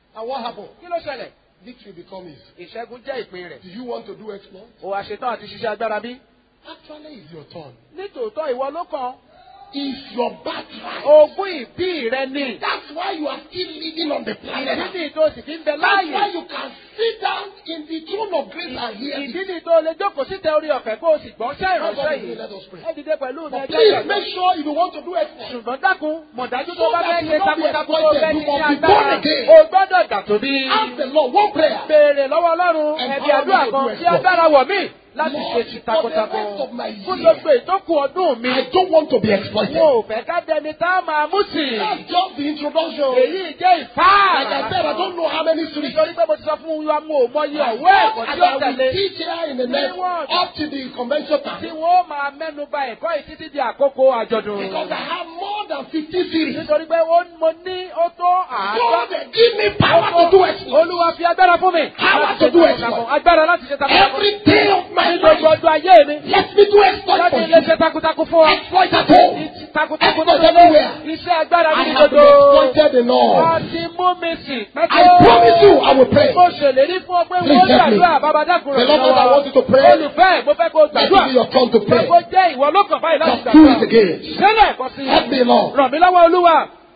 And what happened? kí ló ṣẹlẹ̀ Victory becomes his. ìṣẹ́gun jẹ́ ìpín rẹ̀ Do you want to do exploits? o wá ṣetán àti ṣiṣẹ́ agbára bí. Actually, it's your turn. nítòótọ́ ìwọ ló kàn It's your birthright. ogún ìbí rẹ ni. That's why you are still living on the planet. ìdí ni tó sì fi ń bẹ That's why láàyè. you can sit down in the throne of grace and hear ìdí it. ni tó lè jókòó síta orí ọ̀fẹ́ kó o sì gbọ́ ṣẹ́ ìránṣẹ́ yìí. Let us pray. ẹ dìde pẹ̀lú mi But ẹjọ́ please ìgbàgbọ́. make sure if you want to do exploits, ṣùgbọ́n dákun mọ̀dájú tó So bá that fẹ́ you ṣe not be takuntakun tó exploited, fẹ́ you ní must be agbára born again. o gbọ́dọ̀ dà tó bí. ask the Lord one prayer. béèrè lọ́wọ́ ọlọ́run And ẹ̀bí how àdúrà do kan you tí exploit? agbára wọ̀ mí láti Lord, ṣe ti takuntakun for the rest of my fún year. gbogbo ìtókù ọdún mi. I don't want to be exploited. wọn ò fẹ́ ká dẹni tá a máa mú sí i. That's just the introduction. èyí jẹ́ Like I said, I ìfáàrà. don't know how many streets. nítorí pé mo ti sọ fún wa mo ò mọyì ọ̀wọ́ ẹ̀kọ́ As tí ó I will tẹ̀lé teach here in the next up to the convention tí time. wọ́n máa mẹ́nu ba ẹ̀kọ́ yìí títí di àkókò àjọ̀dún. Because I have more than 50 series. nítorí pé ó mo ní ó tó God, àádọ́. give me power to do exploits. Olúwa fi agbára fún mi. Power láti to ṣe do takuntakun. exploit. Agbára láti ṣe takuntakun. Every day of my Ní gbogbo life, ọjọ́ ayé mi. let me do exploits Láti for ilé you. ṣe takuntakun fún ọ. Exploit at home. Takuntakun Exploit tó lé. everywhere. Iṣẹ́ agbára I ní have been gbogbo. exploited enough. Wọ́n ti mú mi sìn. I promise you, I will pray. Mo ṣèlérí fún ọ pé Please wọ́n help me. gbàdúrà bàbá dákun rẹ̀ Beloved, I want you to pray. Olùfẹ́ mo fẹ́ kó Let it be gbàdúrà. your turn to Fẹ́ pray. kó jẹ́ ìwọ ló kàn báyìí láti Just do it gbàdúrà. again. Ṣẹlẹ̀ ẹ̀kọ́ sí Help me, Lord. Ràn mí lọ́wọ́ Olúwa.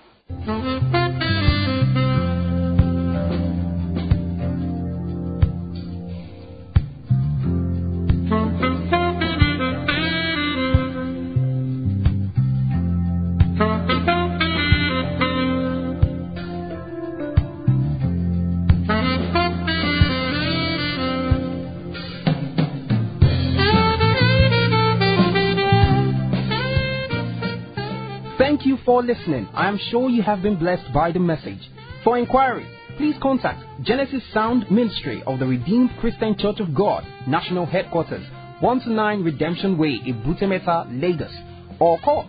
Thank you for listening. I am sure you have been blessed by the message. For inquiries, please contact Genesis Sound Ministry of the Redeemed Christian Church of God, National Headquarters, 129 Redemption Way, Ibutemeta, Lagos, or call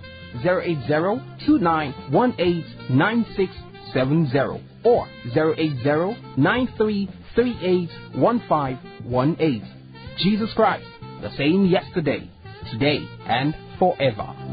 080-2918-9670 or 080-9338-1518. Jesus Christ, the same yesterday, today, and forever.